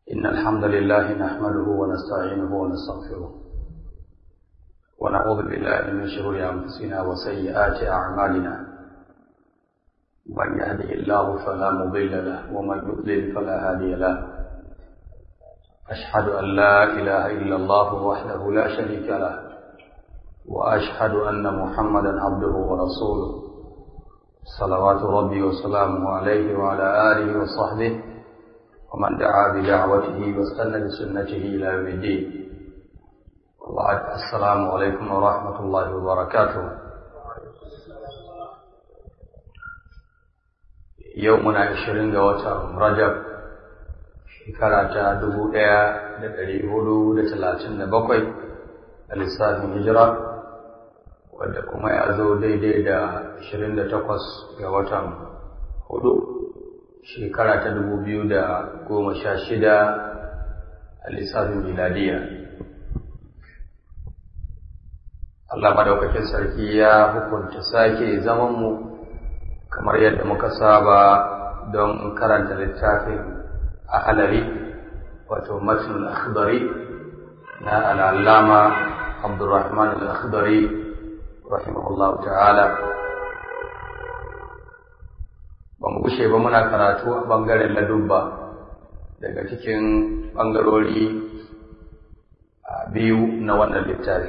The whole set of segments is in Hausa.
إن الحمد لله نحمده ونستعينه ونستغفره ونعوذ بالله من شرور أنفسنا وسيئات أعمالنا من يهده الله فلا مضل له ومن يضلل فلا هادي له أشهد أن لا إله إلا الله وحده لا شريك له وأشهد أن محمدا عبده ورسوله صلوات ربي وسلامه عليه وعلى آله وصحبه ومن دعا بدعوته واستنى بسنته إلى يوم الدين وبعد السلام عليكم ورحمة الله وبركاته يومنا عشرين وتر رجب shekara ta dubu ɗaya da ɗari hudu da talatin da bakwai a lissafin hijira wadda kuma ya zo daidai da ashirin da takwas ga watan hudu shekara ta dubu biyu da goma sha shida a lissafin miladiya Allah madaukakin sarki ya hukunta sake zamanmu kamar yadda muka saba don karanta littafin a halari wato matnul akhdari na al'allama abdurrahman al-akhdari rahimahullah ta'ala ba mu gushe ba muna karatu a bangaren ladubba daga cikin bangarori biyu na wannan littafi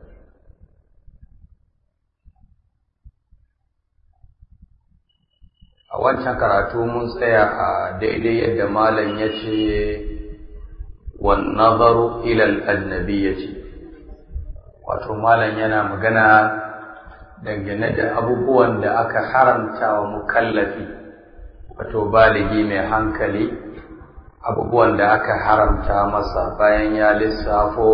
a wancan karatu mun tsaya a daidai yadda malam ya ce wan nazaru ilal ajnabiyyati wato malam yana magana dangane da abubuwan da aka haramta wa mukallafi wato baligi mai hankali abubuwan da aka haramta masa bayan ya lissafo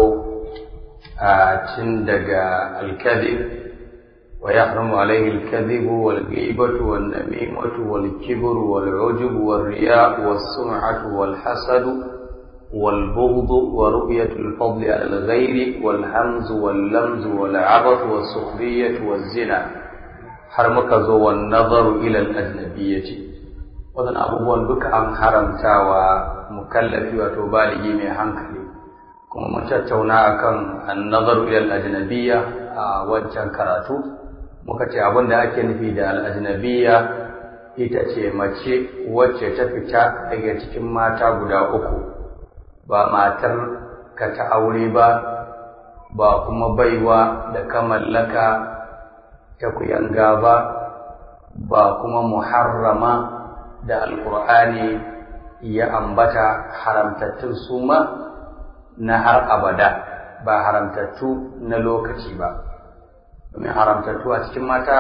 a cin daga alkadib ويحرم عليه الكذب والغيبة والنميمة والكبر والعجب والرياء والسمعة والحسد والبغض ورؤية الفضل على الغير والهمز واللمز والعبث والسخرية والزنا حرمك زو والنظر إلى الأجنبية وذن أبوان بك أن حرمتا ومكلف وتبالغي من hankali kuma mun tattauna akan an-nazar ila al-ajnabiyya a wancan karatu muka ce abin da ake nufi da al'ajnabiya ita ce mace wacce ta fita daga cikin mata guda uku ba matar ka ta aure ba ba kuma baiwa da ka mallaka ta kuyanga ba ba kuma muharrama da alkur'ani ya ambata haramtattun suma na har abada ba haramtattu na lokaci ba domin haramtattu a cikin mata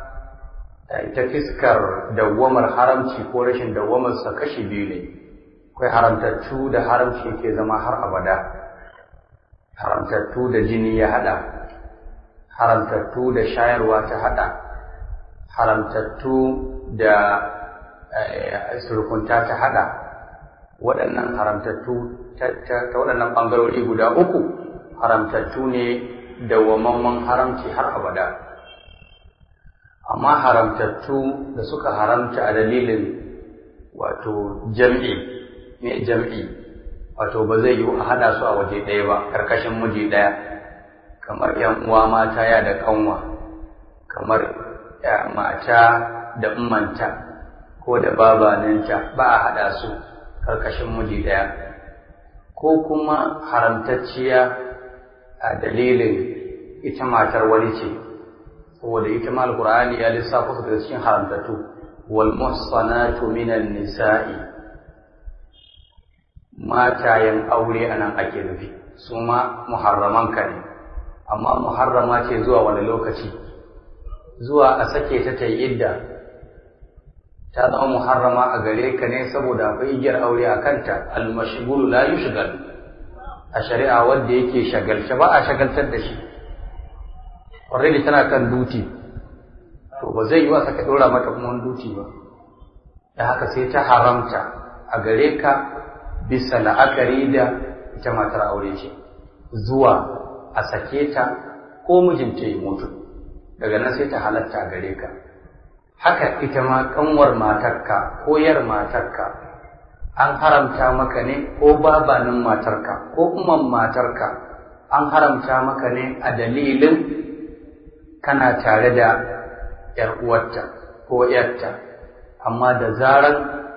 ta fiskar dawwamar haramci ko rashin dawwamarsa kashi biyu ne akwai haramtattu da haramci ke zama har abada haramtattu da jini ya hada haramtattu da shayarwa ta hada haramtattu da surkunta ta hada waɗannan haramtattu ta waɗannan ɓangarori guda uku haramtattu ne dawwamamman haramci har abada amma haramtattu da suka haramta a dalilin wato jam'i ne jam'i wato ba zai yiwu a hada su a waje ɗaya ba karkashin miji ɗaya kamar yan uwa mata ya da kanwa kamar mata da ummanta ko da babaninta ba a hada su karkashin miji ɗaya ko kuma haramtacciya a dalilin ita matar wani ce saboda ita ma alqur'ani ya lissafa su daga cikin haramtattu wal muhsanatu minan nisa'i matayen aure anan ake nufi su ma muharraman ka ne amma muharrama ce zuwa wani lokaci zuwa a sake ta ta idda ta zama muharrama a gare ka ne saboda akwai igiyar aure a kanta al-mashghul la yushghal a shari'a wanda yake shagalce ba a shagaltar da shi already tana kan duti to ba zai yi wasa ka ɗora mata kuma wani duti ba da haka sai ta haramta a gare ka bisa la'akari da ita matar aure ce zuwa a sake ta ko mijinta ya mutu daga nan sai ta halatta a gare ka haka ita ma kanwar matarka ko yar matarka an haramta maka ne ko babanin matarka ko umman matarka an haramta maka ne a dalilin kana tare da ‘yar uwarta ko ‘yarta amma da zarar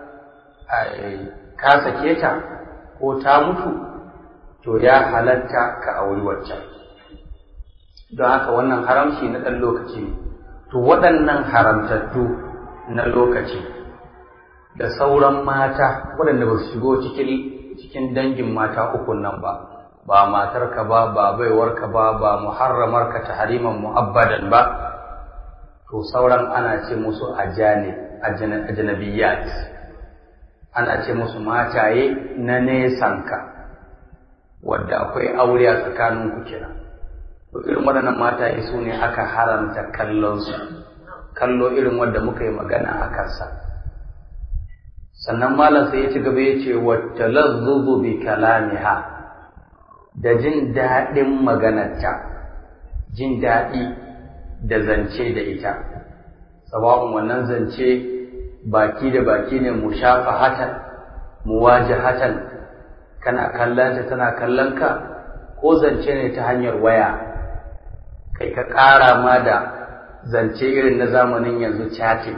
ka sake ta ko ta mutu to ya halatta ka auri waccan don haka wannan haramci na ɗan lokaci ne to waɗannan haramtattu na lokaci da sauran mata waɗanda ba su shigo cikin cikin dangin mata ukun nan ba ba matarka ba ba baiwarka ba ba muharramarka ta hariman mu'abbadan ba to sauran ana ce musu ajane ajnabiyat ana ce musu mataye na nesanka wadda akwai aure a tsakaninku kenan to irin waɗannan mataye su ne aka haramta kallon su kallo irin wanda muka yi magana a kansa sannan malam sai ya ci gaba ya ce wata lazzuzu bi kalamiha da jin daɗin maganarta jin daɗi da zance da ita sawa'un wannan zance baki da baki ne mu shafa hatan mu waje hatan kana kallanta tana kallon ka ko zance ne ta hanyar waya kai ka ƙara ma da zance irin na zamanin yanzu chatting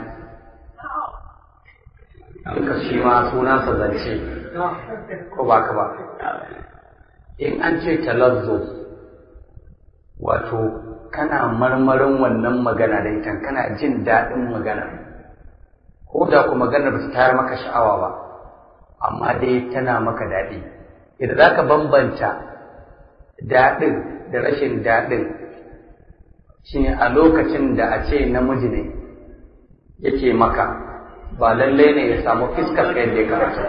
duka shi ma sunansa zance ko ba ka ba in an ce talazzo wato kana marmarin wannan magana da ita kana jin daɗin magana ko da ku magana ba su tayar maka sha'awa ba amma dai tana maka daɗi idan za ka bambanta daɗin da rashin daɗin shine a lokacin da a ce namiji ne yake maka ba lallai ne ya samu fiskar ka yadda ya kamata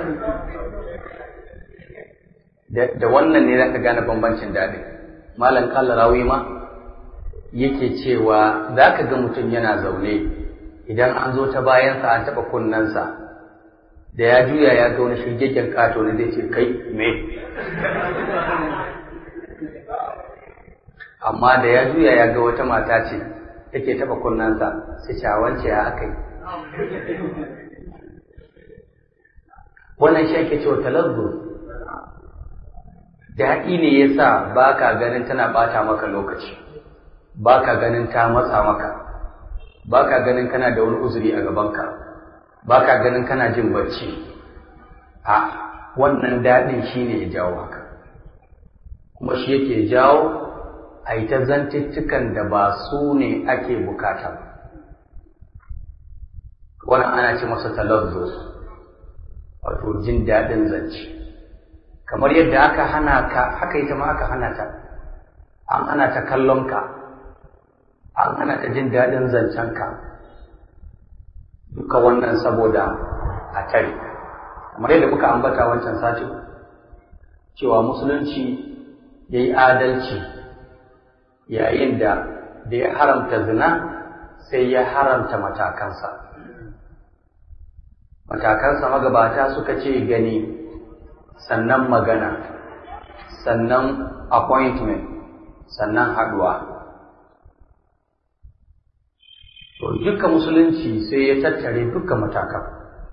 da wannan ne za ka gane bambancin daɗi malam kalla rawi ma yake cewa za ka ga mutum yana zaune idan an zo ta bayansa an taɓa kunnensa da ya juya ya ga wani shirgegen ƙato ne zai ce kai me amma da ya juya ya ga wata mata ce take taɓa kunnensa sai shawance ya aka yi wannan shi ake cewa talazzu daɗi ne ya sa ba ka ganin tana ɓata maka lokaci ba ka ganin ta matsa maka ba ka ganin kana da wani uzuri a gabanka ba ka ganin kana jin bacci a wannan daɗin shi ne ya jawo haka kuma shi yake jawo a yi ta zantuttukan da ba su ne ake bukata ba wannan ana ce masa talazzo wato jin daɗin zance kamar yadda aka hana ka haka ita ma aka hana ta an hana ta kallon ka an hana ta jin daɗin zancen ka duka wannan saboda a tare kamar yadda muka ambata wancan satin cewa musulunci ya yi adalci yayin da da ya haramta zina sai ya haramta matakansa matakansa magabata suka ce gani sannan magana sannan appointment sannan haduwa to duka musulunci sai ya tattare duka matakan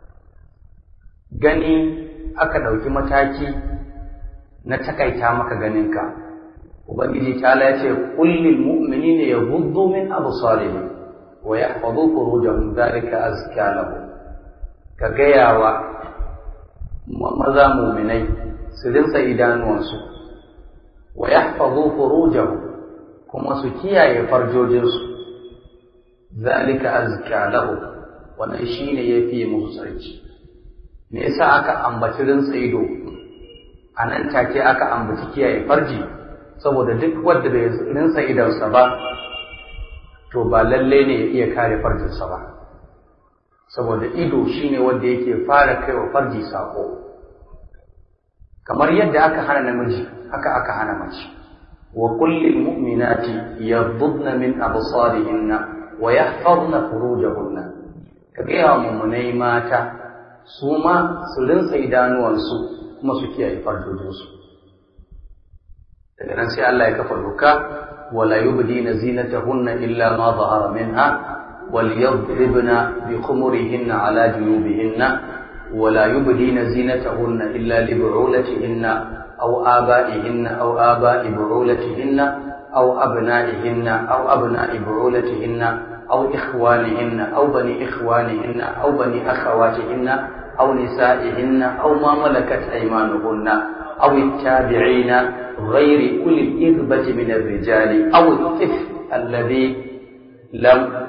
gani aka ɗauki mataki na takaita maka ganinka ubangiji ta ya ce kullil mu'minina yaghuddu min absarihim wa yahfazu furujahum dhalika azka lahum ka gaya wa maza muminai su rinsa idanuwansu wa yahfazu furujahum kuma su kiyaye farjojinsu zalika azka lahu wannan shine yafi musu sarki me yasa aka ambaci rinsa ido a nan take aka ambaci kiyaye farji saboda duk wanda bai rinsa idonsa ba to ba lalle ne ya iya kare farjinsa ba saboda ido shine wanda yake fara kai wa farji sako kamar yadda aka hana namiji haka aka hana mace wa kullil mu'minati yaghdudna min absarihinna wa yahfazna furujahunna ka ga mu'minai mata su ma su rinsa idanuwansu kuma su kiyaye farjojinsu daga nan sai Allah ya kafa doka wala yubdina zinatahunna illa ma zahara minha وليضربن بخمرهن على جنوبهن ولا يبدين زينتهن إلا لبعولتهن أو آبائهن أو آباء بعولتهن أو أبنائهن أو أبناء بعولتهن أو إخوانهن أو بني إخوانهن أو بني أخواتهن أو نسائهن أو ما ملكت أيمانهن أو التابعين غير أولي الإربة من الرجال أو الطفل الذي لم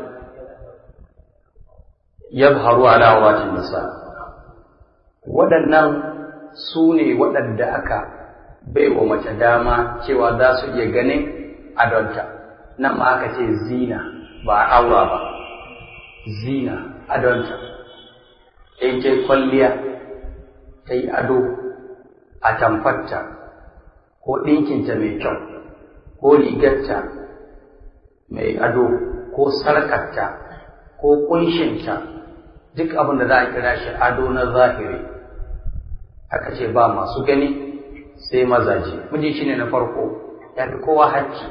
يظهر على عورات النساء waɗannan su ne waɗanda aka bai wa mace dama cewa za su iya ganin adonta nan ma aka ce zina ba aura ba zina adonta in ce kwalliya ta yi ado a tamfarta ko ɗinkinta mai kyau ko rigarta mai ado ko sarkarta ko ƙunshinta duk abin da za a kira shi ado na zahiri aka ce ba masu gani sai mazaje miji shine na farko ya fi kowa hacci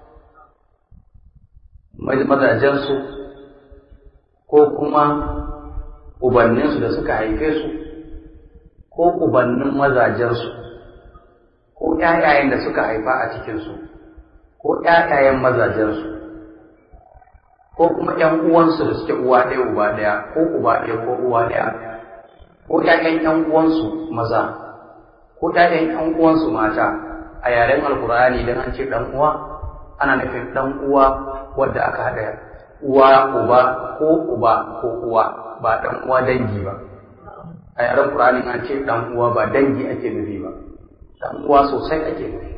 mazajensu ko kuma ubanninsu da suka haife su ko ubannin mazajensu ko ƴaƴayen da suka haifa a cikinsu ko ƴaƴayen mazajensu ko kuma ƴan uwansu da suke uwa ɗaya uba ɗaya ko uba ɗaya ko uwa ɗaya ko ƴaƴan ƴan uwansu maza ko ƴaƴan ƴan uwansu mata a yaren alkur'ani idan an ce ɗan uwa ana nufin ɗan uwa wadda aka haɗa uwa uba ko uba ko uwa ba ɗan uwa dangi ba a yaren qur'ani an ce ɗan uwa ba dangi ake nufi ba ɗan uwa sosai ake nufi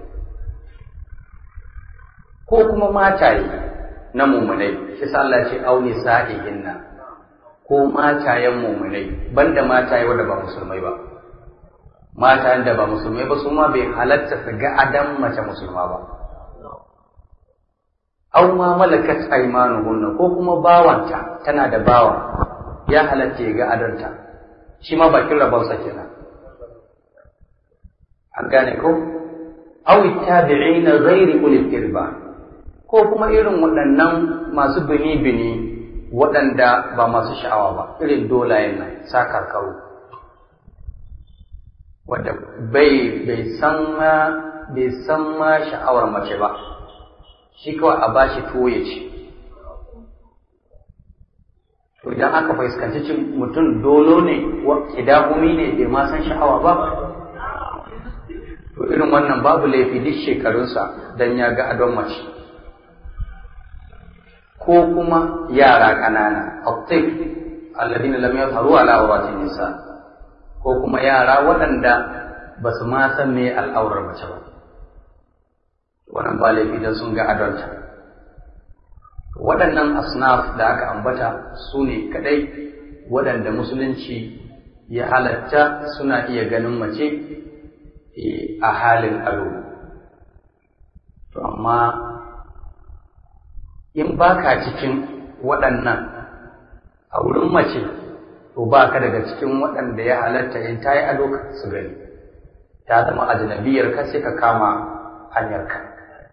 ko kuma mataye na mumunai shi sa Allah ce auni sa'ihinna ko matayen mumunai banda mataye wanda ba musulmai ba matayen da ba musulmai ba su ma bai halatta su ga adam mace musulma ba aw ma malakat aymanuhunna ko kuma bawanta tana da bawa ya halatta ya ga adanta shi ma bakin rabonsa kenan an gane ko aw tabi'ina ghairi ulil irba ko kuma irin waɗannan masu bini-bini waɗanda ba masu sha'awa ba irin dolayen nan sakarkaru wadda bai bai san ma bai san ma sha'awar mace ba shi kawai a bashi tuwo ya ci to idan aka fuskanci cin mutum dolo ne idahumi ne bai ma san sha'awa ba to irin wannan babu laifi duk shekarunsa dan ya ga adon mace ko kuma yara ƙanana attif alladina lam yadhharu ala awratin nisa ko kuma yara waɗanda ba su ma san me al'aurar mace ba wannan ba laifi dan sun ga adonta waɗannan asnaf da aka ambata su ne kaɗai waɗanda musulunci ya halatta suna iya ganin mace a halin ado to amma in baka cikin waɗannan a wurin mace to baka daga cikin waɗanda ya halatta in ta yi ado su gani ta zama ajnabiyar ka sai ka kama hanyar ka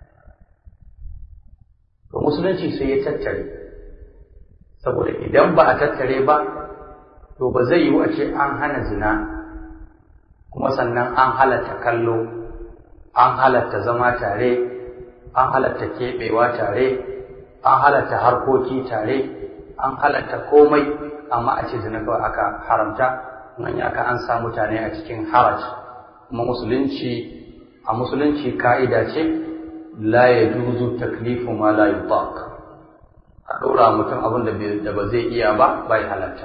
to musulunci sai ya tattare saboda idan ba a tattare ba to ba zai yiwu a ce an hana zina kuma sannan an halatta kallo an halatta zama tare an halatta keɓewa tare an halatta harkoki tare an halatta komai amma a ce zina kawai aka haramta nan aka an sa mutane a cikin haraj kuma musulunci a musulunci ka'ida ce la ya juzu taklifu ma la yutaq a ɗora mutum abin da ba zai iya ba bai halatta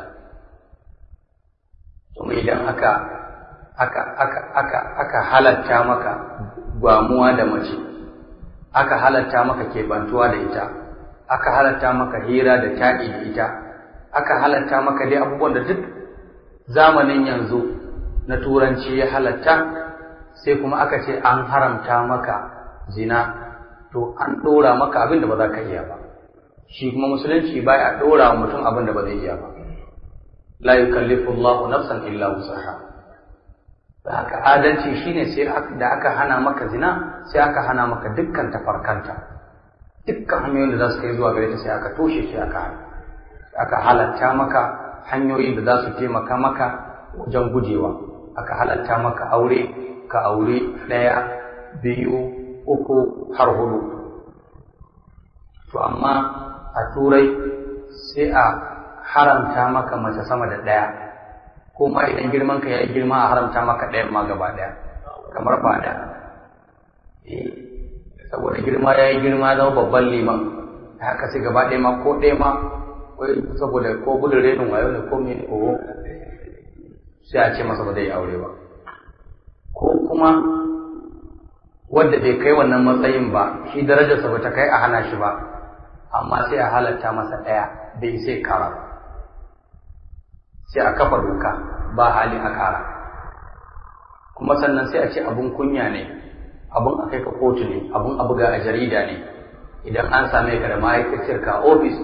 kuma idan aka aka aka aka aka halatta maka gwamuwa da mace aka halatta maka keɓantuwa da ita aka halatta maka hira da taɗi da ita aka halatta maka dai abubuwan da duk zamanin yanzu na turanci ya halatta sai kuma aka ce an haramta maka zina to an ɗora maka abin da ba za ka iya ba shi kuma musulunci baya a ɗora wa mutum abin da ba zai iya ba la yukallifu Allahu nafsan illa wusaha da haka adalci shine sai da aka hana maka zina sai aka hana maka dukkan tafarkanta dukkan hanyoyin da za su kai zuwa gare ta sai aka toshe shi aka aka halatta maka hanyoyin da za su taimaka maka wajen gujewa aka halatta maka aure ka aure ɗaya biyu uku har hudu to amma a turai sai a haramta maka mace sama da ɗaya ko ma idan girman ka ya yi girma a haramta maka ɗaya ma gaba ɗaya kamar ba da saboda girma ya yi girma zama babban liman haka sai gaba ɗaya ma ko ɗaya ma saboda ko gudun renin wayo ne ko mene oho sai a ce masa ba zai aure ba ko kuma wadda bai kai wannan matsayin ba shi darajarsa ba ta kai a hana shi ba amma sai a halatta masa ɗaya bai sai kara sai a kafa doka ba hali a kara kuma sannan sai a ce abun kunya ne abun a kai ka kotu ne abun a buga a jarida ne idan an same ka da ma'aikaciyar ka ofis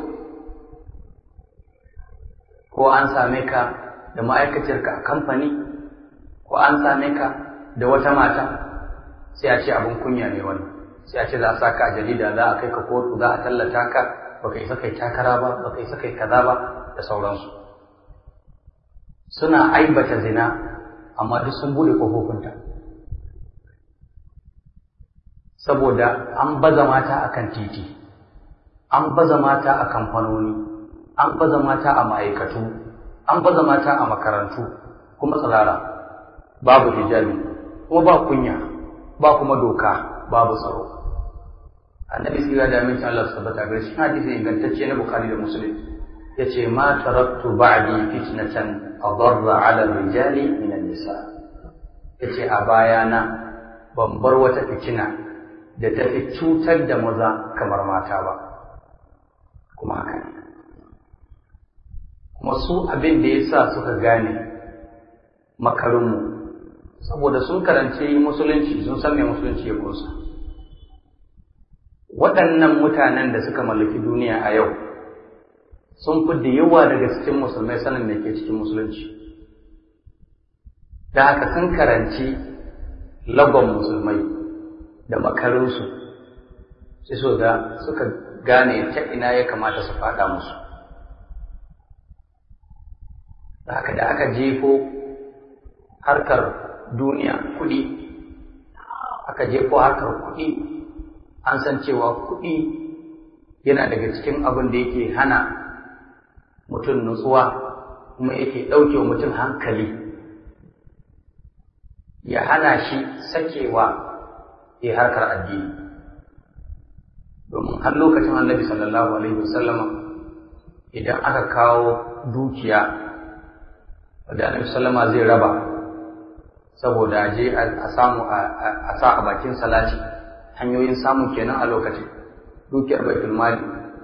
ko an same ka da ma'aikaciyar ka a kamfani ko an same ka da wata mata sai a ce abun kunya ne wannan sai a ce za a sa ka a jarida za a kai ka kotu za a tallata ka baka isa kai takara ba baka isa kai kaza ba da sauransu suna aibata zina amma duk sun bude kofofinta saboda an baza mata akan titi an baza mata a kamfanoni an baza mata a ma'aikatu an baza mata a makarantu kuma tsirara babu hijabi kuma ba kunya ba kuma doka babu tsaro annabi sira da amincin Allah su tabbata gare shi hadisi ingantacce na bukhari da muslim yace ma taraktu ba'di fitnatan adarra 'ala rijali min an-nisa yace a bayana ban bar wata fitina da ta fi cutar da maza kamar mata ba kuma haka ne kuma su abin da yasa suka gane makarinmu saboda sun karanci musulunci sun san me musulunci ya kunsa waɗannan mutanen da suka mallaki duniya a yau sun fi da yawa daga cikin musulmai sanin da ke cikin musulunci da haka sun karanci lagon musulmai da makarinsu sai so ga suka gane ta ina ya kamata su faɗa musu da haka da aka jefo harkar duniya kuɗi aka jefo harkar kuɗi an san cewa kuɗi yana daga cikin abin da yake hana mutum nutsuwa kuma yake ɗauke wa mutum hankali ya hana shi sakewa ya harkar addini domin har lokacin annabi sallallahu alaihi wasallama idan aka kawo dukiya da annabi sallama zai raba saboda je a samu a sa a bakin salati hanyoyin samu kenan a lokacin dukiyar baitul mali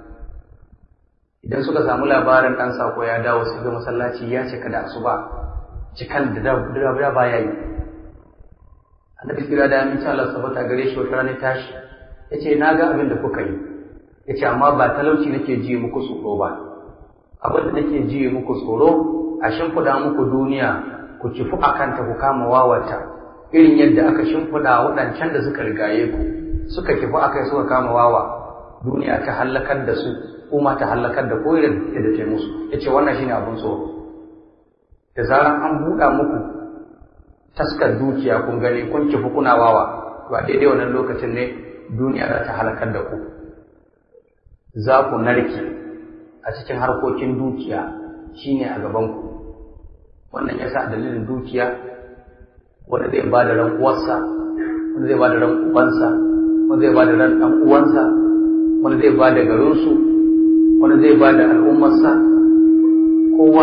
idan suka samu labarin dan sako ya dawo sai ga masallaci ya cika da asuba cikan da da baya yi annabi kira da aminci Allah sabata gare shi wata rana tashi yace na ga abin da kuka yi yace amma ba talauci nake ji muku tsoro ba abin da nake ji muku tsoro a shimfiɗa muku duniya ku kifu a kanta ku kama wawata irin yadda aka shimfiɗa waɗancan da suka rigaye ku suka kifu a kai suka kama wawa duniya ta hallakar da su kuma ta hallakar da ko irin yadda ta musu ya ce wannan shine abin tsoro da zaran an buɗa muku taskar dukiya kun gani kun kifu kuna wawa to a daidai wannan lokacin ne duniya za ta halakar da ku za ku narke a cikin harkokin dukiya shine a gabanku wannan ya sa dalilin dukiya wanda zai ba da ran uwarsa wanda zai ba da ran ubansa wanda zai ba da ran ɗan uwansa wanda zai ba da garinsu wanda zai ba da al'ummarsa kowa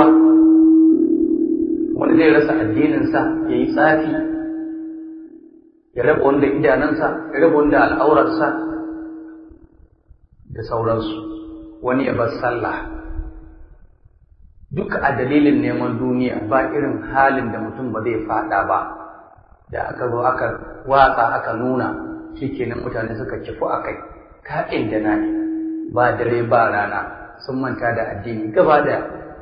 wanda zai rasa addininsa ya yi tsafi ya raba wanda idanunsa ya raba wanda al'aurarsa da sauransu wani ya bar sallah duk a dalilin neman duniya ba irin halin da mutum ba zai fada ba da aka zo aka watsa aka nuna shikenan mutane suka kifu a kai ka'in da na ba dare ba rana sun manta da addini gaba daya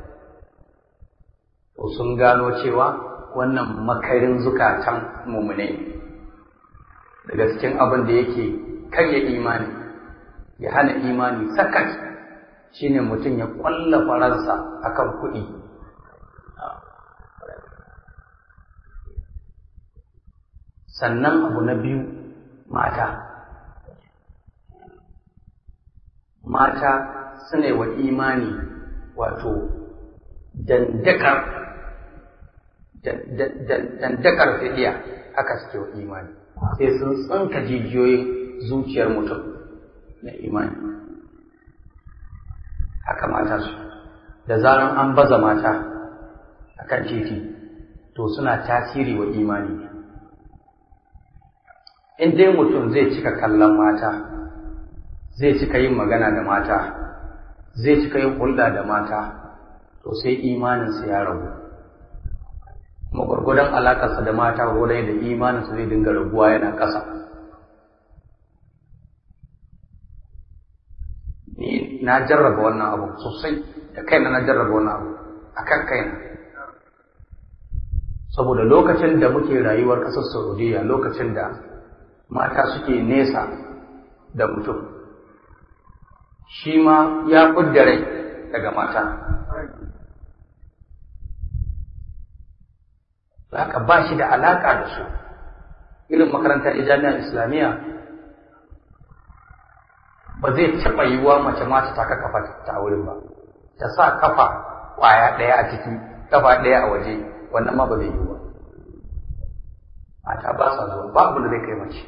to sun gano cewa wannan makarin zukatan mumune daga cikin abin da yake karya imani ya hana imani sakat shine mutum ya kwalla faransa akan kuɗi sannan abu na biyu mata mata suna wa imani wato dandakar dandakar fidiya haka suke wa imani sai sun tsinka jijiyoyin zuciyar mutum na imani haka mata su da zaran an baza mata a kan titi to suna tasiri wa imani in dai mutum zai cika kallon mata zai cika yin magana da mata zai cika yin hulɗa da mata to sai imaninsa ya ragu kuma gwargwadon alakarsa da mata gwargwadon da imaninsa zai dinga raguwa yana ƙasa ni na jarraba wannan abu sosai da kaina na jarraba wannan abu a kan kaina saboda lokacin da muke rayuwar ƙasar saudiya lokacin da mata suke nesa da mutum shi ma ya ƙudda rai daga mata haka ba shi da alaƙa da su irin makarantar jami'ar islamiyya ba zai taɓa yiwuwa mace ma ta taka kafa ta wurin ba ta sa kafa ƙwaya ɗaya a ciki kafa ɗaya a waje wannan ma ba zai yiwu ba mata ba sa zuwa ba abu da zai kai mace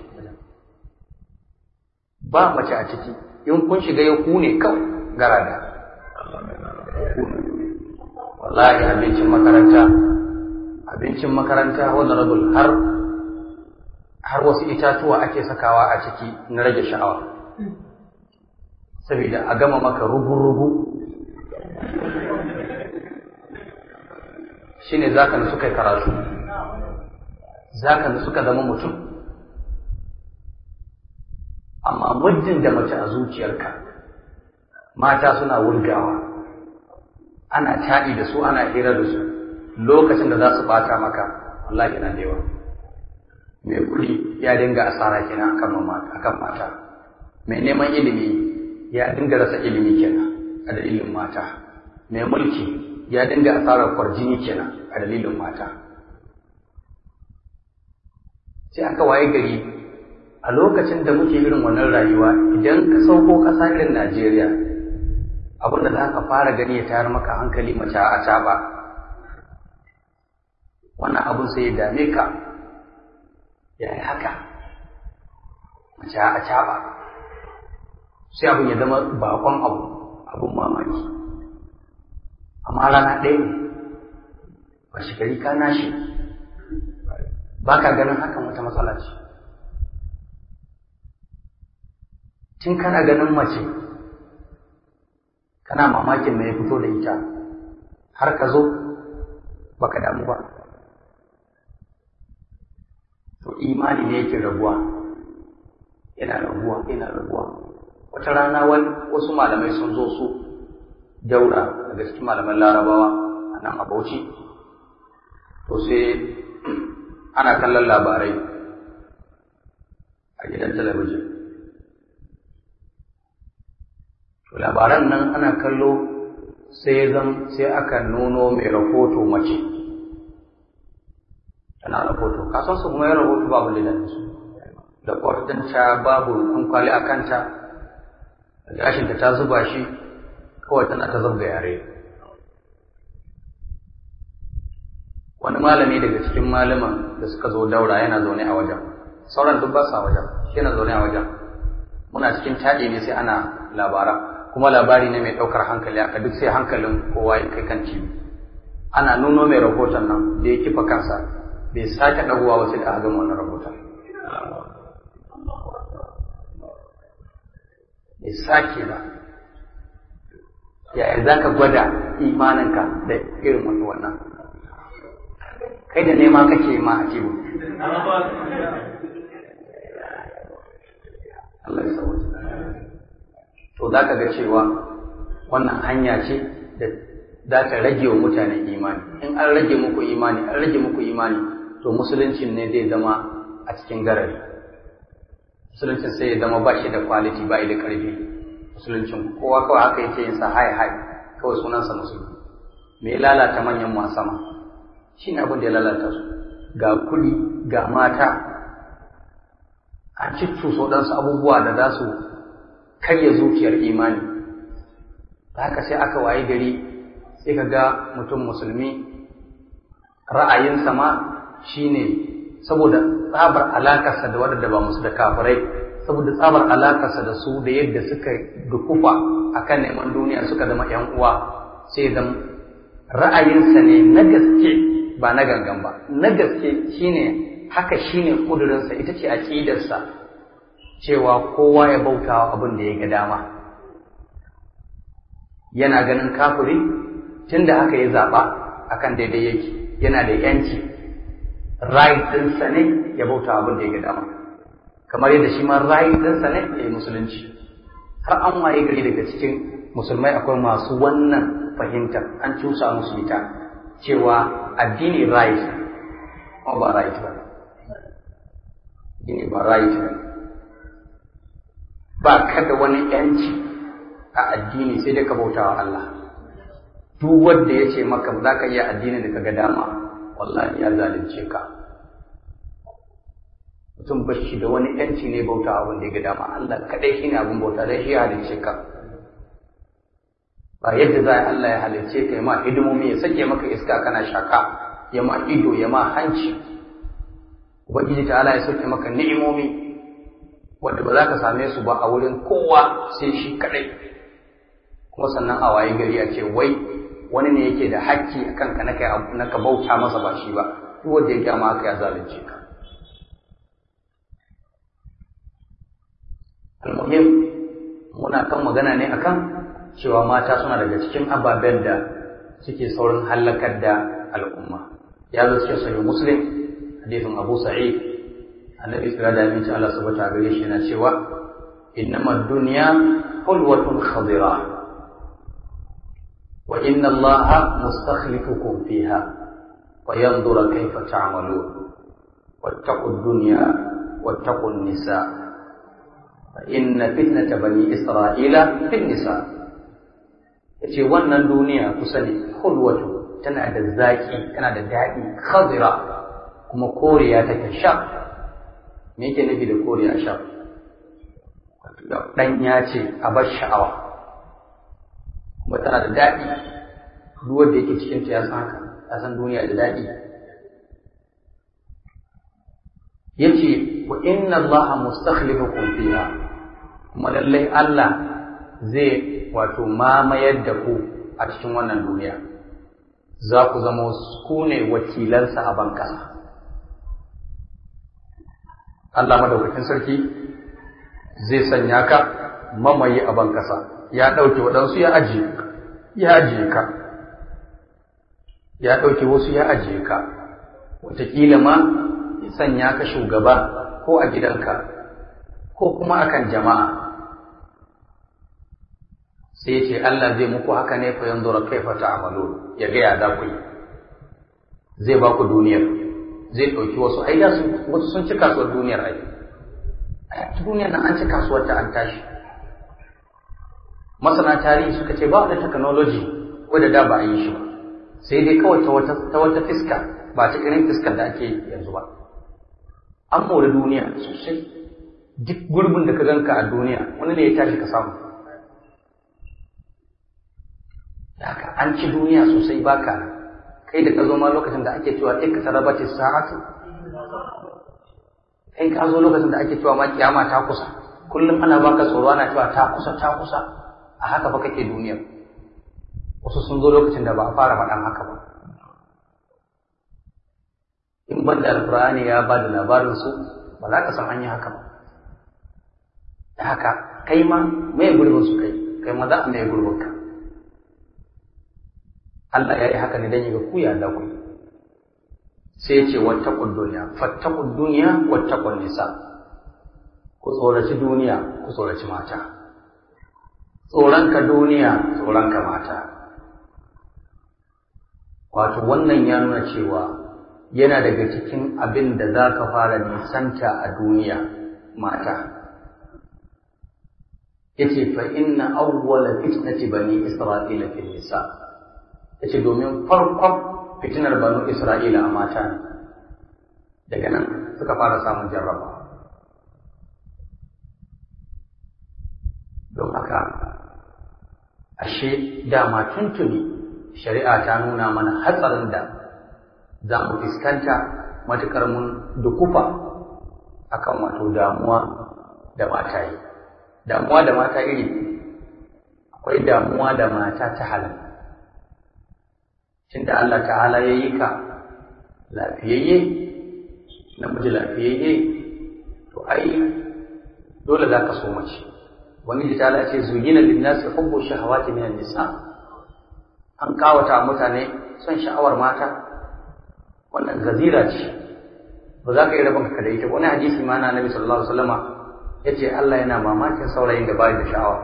ba mace a ciki in kun shiga ya ku ne kawai garada wallahi abincin makaranta abincin makaranta honorable har har wasu itatuwa ake sakawa a ciki na rage sha'awa saboda a gama maka rugu-rugu shine zaka na suka karatu zaka na suka zama mutum amma muddin da mace a zuciyarka mata suna wurgawa ana taɗi da su ana hira da su lokacin da za su bata maka wallahi yana da yawa mai kuɗi ya dinga asara kenan akan akan mata mai neman ilimi ya dinga rasa ilimi kenan a dalilin mata mai mulki ya dinga asarar kwarjini kenan a dalilin mata sai aka waye gari a lokacin da muke irin wannan rayuwa idan ka sauko ƙasa irin Najeriya abin da za ka fara gani ya tayar maka hankali mace a caɓa wannan abin sai ya dame ka ya yi haka mace a caɓa sai abin ya zama bakon abu abin mamaki amma rana ɗaya ne ba shi gari ka nashi ba ka ganin hakan wata matsala ce tun kana ganin mace kana mamakin me ya fito da ita har ka zo baka damu ba to imani ne yake raguwa yana raguwa yana raguwa wata rana wasu malamai sun zo su daura daga cikin malaman larabawa a nan a bauchi to sai ana kallon labarai a gidan talabijin to labaran nan ana kallo sai zan sai aka nuno mai rahoto mace tana rahoto kasan su kuma ya rahoto babu lidan su da kwartinta babu an kwali a kanta gashinta ta zuba shi kawai tana ta zabga yare wani malami daga cikin malaman da suka zo daura yana zaune a wajen sauran duk ba sa wajen shi yana zaune a wajen muna cikin taɗi ne sai ana labara kuma labari ne mai ɗaukar hankali aka duk sai hankalin kowa ya kai kan cibi ana nuno mai rahoton nan da ya kifa kansa bai sake ɗagowa ba sai da aka gama wannan rahoton bai sake ba yaya za ka gwada imaninka da irin wani wannan kai da nema kake ma a jibu Allah ya sauwa to za ka ga cewa wannan hanya ce da za ta rage wa mutane imani in an rage muku imani an rage muku imani to musuluncin ne zai zama a cikin garari musuluncin sai ya zama ba shi da quality ba da karfi musuluncin kowa kawai haka yake yin sa hai hai kawai sunansa musulmi me ya lalata manyan mu a sama shi ne abin da ya lalata su ga kuɗi ga mata an ciccuso ɗansu abubuwa da za su karya zuciyar imani da haka sai aka waye gari sai ka ga mutum musulmi ra'ayinsa ma shine saboda tsabar alakarsa da wadanda ba musu da kafirai saboda tsabar alakarsa da su da yadda suka dukufa akan neman duniya suka zama yan uwa sai zama ra'ayinsa ne na gaske ba na gangan ba na gaske shine haka shine kudurinsa ita ce aqidarsa cewa kowa ya bautawa abin da ya ga dama yana ganin kafiri tunda haka ya zaba akan daidai yake yana da yanci right ɗinsa ne ya bauta abin da ya ga dama kamar yadda shi ma right ɗinsa ne ya yi musulunci har an waye gari daga cikin musulmai akwai masu wannan fahimtar an cusa musu ita cewa addini right kuma ba right ba addini ba right ba ba ka da wani yanci a addini sai dai ka bauta wa Allah duk wanda ya ce maka za ka iya addini da ka ga dama wallahi ya zalunce ka mutum ba shi da wani yanci ne bauta abin da ya ga dama Allah kadai shi ne abin bauta dai shi ya halicce ka ba yadda za Allah ya halicce ka ya ma hidimomi ya sake maka iska kana shaka ya ma ido ya ma hanci ubangiji ta Allah ya sake maka ni'imomi wanda ba za ka same su ba a wurin kowa sai shi kadai kuma sannan a waye gari a ce wai wani ne yake da hakki a kanka na ka bauta masa ba shi ba duk wanda ya gyama haka ya zalunce ka almuhim muna kan magana ne akan cewa mata suna daga cikin ababen da suke saurin hallakar da al'umma ya zo cikin sahih muslim hadisin abu sa'id annabi sallallahu alaihi wasallam Allah subhanahu wa gare shi yana cewa innamad dunya hulwatun khadira wa inna allaha mustakhlifukum fiha wa yanzura kayfa ta'malun wattaqud dunya wattaqun nisa fa inna fitnata bani isra'ila fin nisa yace wannan duniya ku sani hulwatu tana da zaki tana da daɗi khadira kuma koriya take sha me yake nufi da koriya sha dan ya ce a bar sha'awa kuma tana da daɗi duk wanda yake cikin ta ya san haka ya san duniya da daɗi yace wa inna allaha mustakhlifukum fiha kuma lallai Allah zai wato mamayar da ku a cikin wannan duniya za ku zama ku ne wakilansa a ban ƙasa Allah madaukakin sarki zai sanya ka mamaye a ban ƙasa ya ɗauke waɗansu ya ajiye ya ajiye ka ya ɗauke wasu ya ajiye ka wataƙila ma ya sanya ka shugaba ko a gidanka ko kuma akan jama'a sai ce Allah zai muku haka ne fa yanzu ra kaifa ta'malu ya ga ya za ku yi zai ba ku duniyar zai ɗauki wasu ai da wasu sun ci kasuwar duniyar ai a duniyar nan an ci kasuwar ta an tashi masana tarihi suka ce ba da technology wadda da ba a yi shi ba sai dai kawai ta wata ta wata fiska ba ta irin fiskar da ake yanzu ba an mori duniya sosai duk gurbin da ka ganka a duniya wani ne ya tashi ka samu haka an ci duniya sosai baka kai da ka zo ma lokacin da ake cewa ɗin ka taraba ce sa'atu kai ka zo lokacin da ake cewa ma kiyama ta kusa kullum ana baka tsoro ana cewa ta kusa ta kusa a haka fa kake duniyar wasu sun zo lokacin da ba a fara faɗan haka ba in ban da alkur'ani ya ba da labarin su ba za ka san an yi haka ba da haka kai ma mai gurbin su kai kai ma za a mai gurbin ka Allah ya yi haka ne don yi ga kuya da ku sai ya ce wattaqud duniya fattaqud duniya wattaqun nisa ku tsoraci duniya ku tsoraci mata tsoronka duniya tsoronka mata wato wannan ya nuna cewa yana daga cikin abin da za ka fara nisanta a duniya mata yace fa inna awwala fitnati bani isra'ila fil nisa' yace domin farkon fitinar banu Isra'ila a mata ne daga nan suka fara samun jarraba ashe dama tuntuni shari'a ta nuna mana hatsarin da za mu fuskanta matuƙar mun dukufa akan wato damuwa da mata yi damuwa da mata iri akwai damuwa da mata ta halal tunda Allah ta'ala ya yi ka lafiyayye namiji lafiyayye to ai dole za ka so mace wani da ta ce zugina linnasi hubbu shahawati minan nisa an kawata mutane son sha'awar mata wannan gazira ce ba za ka yi rabon ka da ita wani hadisi ma na nabi sallallahu alaihi wasallama yace Allah yana mamakin saurayin da bai da sha'awa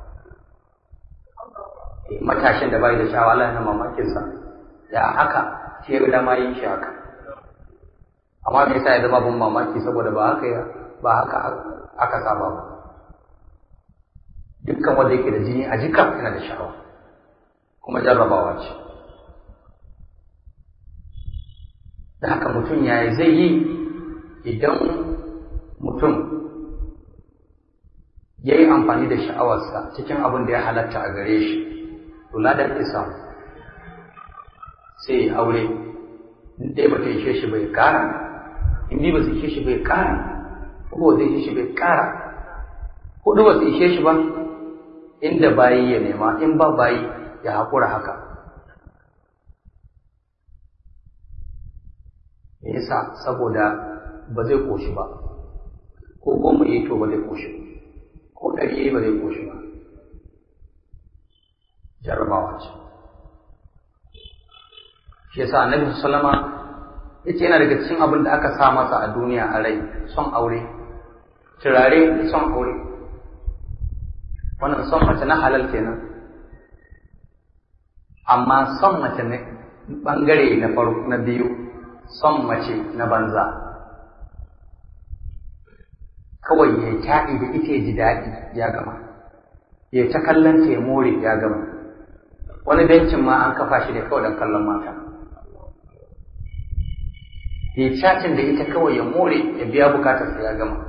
matashin da bai da sha'awa Allah yana mamakin sa ya haka shi ya dama yin shi haka amma me yasa ya zama bin mamaki saboda ba haka ba haka aka saba ba dukkan wanda yake da jini a jika yana da sha'awa kuma jarrabawa ce da haka mutum yaya zai yi idan mutum ya yi amfani da sha'awarsa cikin abin da ya halatta a gare shi to ladan isa sai ya aure in dai ba ta ishe shi bai kara in dai ba su ishe shi bai kara ko zai ishe shi bai kara hudu ba su ishe shi ba inda bayi ya nema in ba bayi ya haƙura haka me yasa saboda ba zai koshi ba ko goma yi to ba zai koshi ko ɗari yi ba zai koshi ba jarabawa ce shi yasa annabi sallama yace yana daga cikin abin da aka sa masa a duniya a rai son aure turare son aure wannan son mace na halal kenan amma son mace ne bangare na farko na biyu son mace na banza kawai ya taɗi da ita ji daɗi ya gama ya ta kallon ta ya more ya gama wani bencin ma an kafa shi da kawai don kallon mata ya cacin da ita kawai ya more ya biya bukatarsa ya gama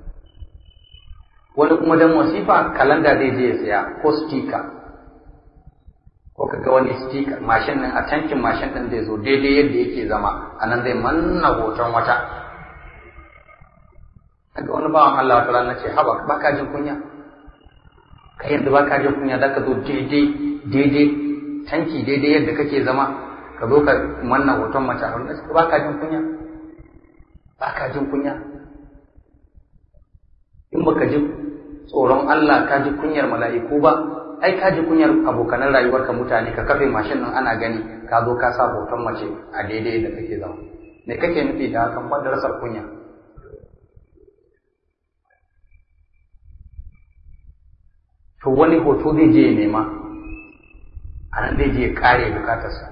wani kuma don wasifa kalanda zai je ya saya ko stika ko kaga wani stika mashin nan a tankin mashin din zai zo daidai yadda yake zama a nan zai manna hoton wata kaga wani bawan Allah wata rana ce haba ba ka jin kunya kai yanzu ba ka jin kunya za ka zo daidai daidai tanki daidai yadda kake zama ka zo ka manna hoton mace a wurin ba ka jin kunya ba ka jin kunya in baka ji tsoron Allah ka ji kunyar mala'iku ba ai ka ji kunyar abokanan rayuwarka mutane ka kafe mashin nan ana gani ka zo ka sa hoton mace a daidai da kake zama me kake nufi da hakan ba da rasar kunya to wani hoto zai je ya nema a nan zai je ya kare bukatarsa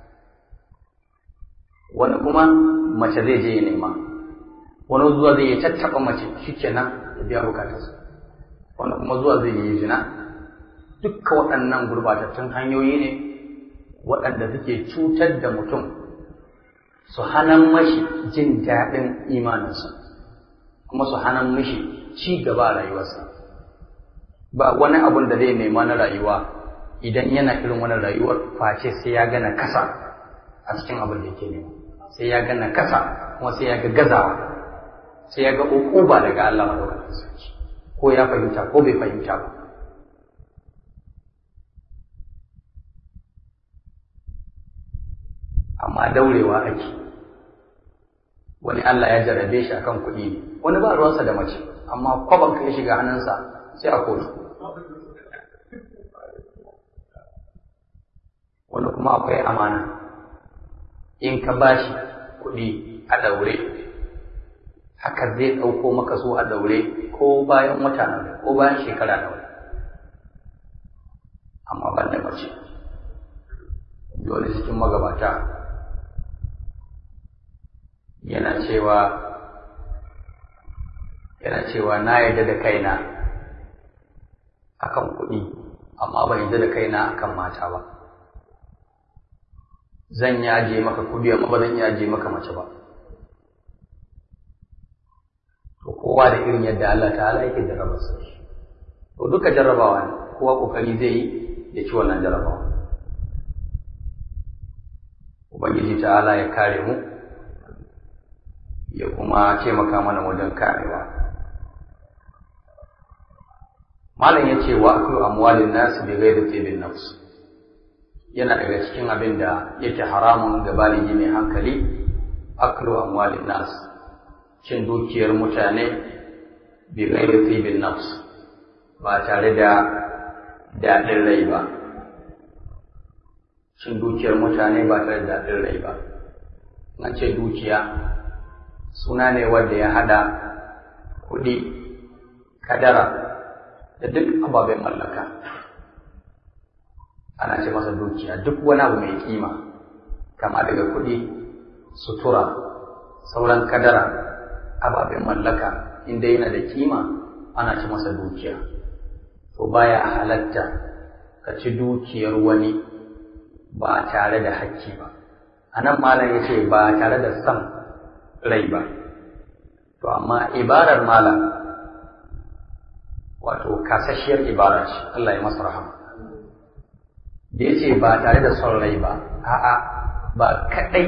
wani kuma mace zai je ya nema wani zuwa zai ya tattaɓa mace shikenan ya biya bukatarsa wani kuma zuwa zai yi zina dukka waɗannan gurbatattun hanyoyi ne waɗanda suke cutar da mutum su hana mashi jin daɗin imaninsa kuma su hana mashi ci gaba a rayuwarsa ba wani abun da zai nema na rayuwa idan yana irin wani rayuwar face sai ya gana kasa a cikin abin da yake nema sai ya gana kasa kuma sai ya ga gazawa sai ya ga ukuba daga Allah madaukakin sarki ko ya fahimta ko bai fahimta ba amma daurewa ake wani Allah ya jarrabe shi akan kuɗi ne wani ba ruwansa da mace amma kwaban kai shiga hannunsa sai a kotu wani kuma akwai amana in ka bashi kuɗi a daure haka zai ɗauko maka su a daure ko bayan wata nan ko bayan shekara nawa amma ban da mace dole cikin magabata yana cewa yana cewa na yarda da kaina akan kuɗi amma ban yarda da kaina akan mata ba zan yaje maka kuɗi amma ba zan yaje maka mace ba to kowa da irin yadda Allah ta'ala yake jarraba su to duka jarrabawa ne kowa kokari zai yi ya ci wannan jarabawa ubangiji ta'ala ya kare mu ya kuma taimaka mana wajen karewa malam ya ce wa aklu amwalin nasu bi ghairi tibin nafs yana daga cikin abin da yake haramun ga baligi mai hankali aklu amwalin nas cin dukiyar mutane bi ghairi tibin nafs ba tare da daɗin rai ba cin dukiyar mutane ba tare da daɗin rai ba na ce dukiya suna ne wanda ya hada kuɗi kadara da duk ababen mallaka ana ce masa dukiya duk wani abu mai kima kama daga kuɗi sutura sauran kadara ababen mallaka inda yana da kima ana ce masa dukiya to baya halatta ka ci dukiyar wani ba tare da hakki ba a nan malam ya ce ba tare da son rai ba to amma ibarar malam wato kasashiyar ibara ce Allah ya masa rahama da ya ce ba tare da son rai ba a'a ba kaɗai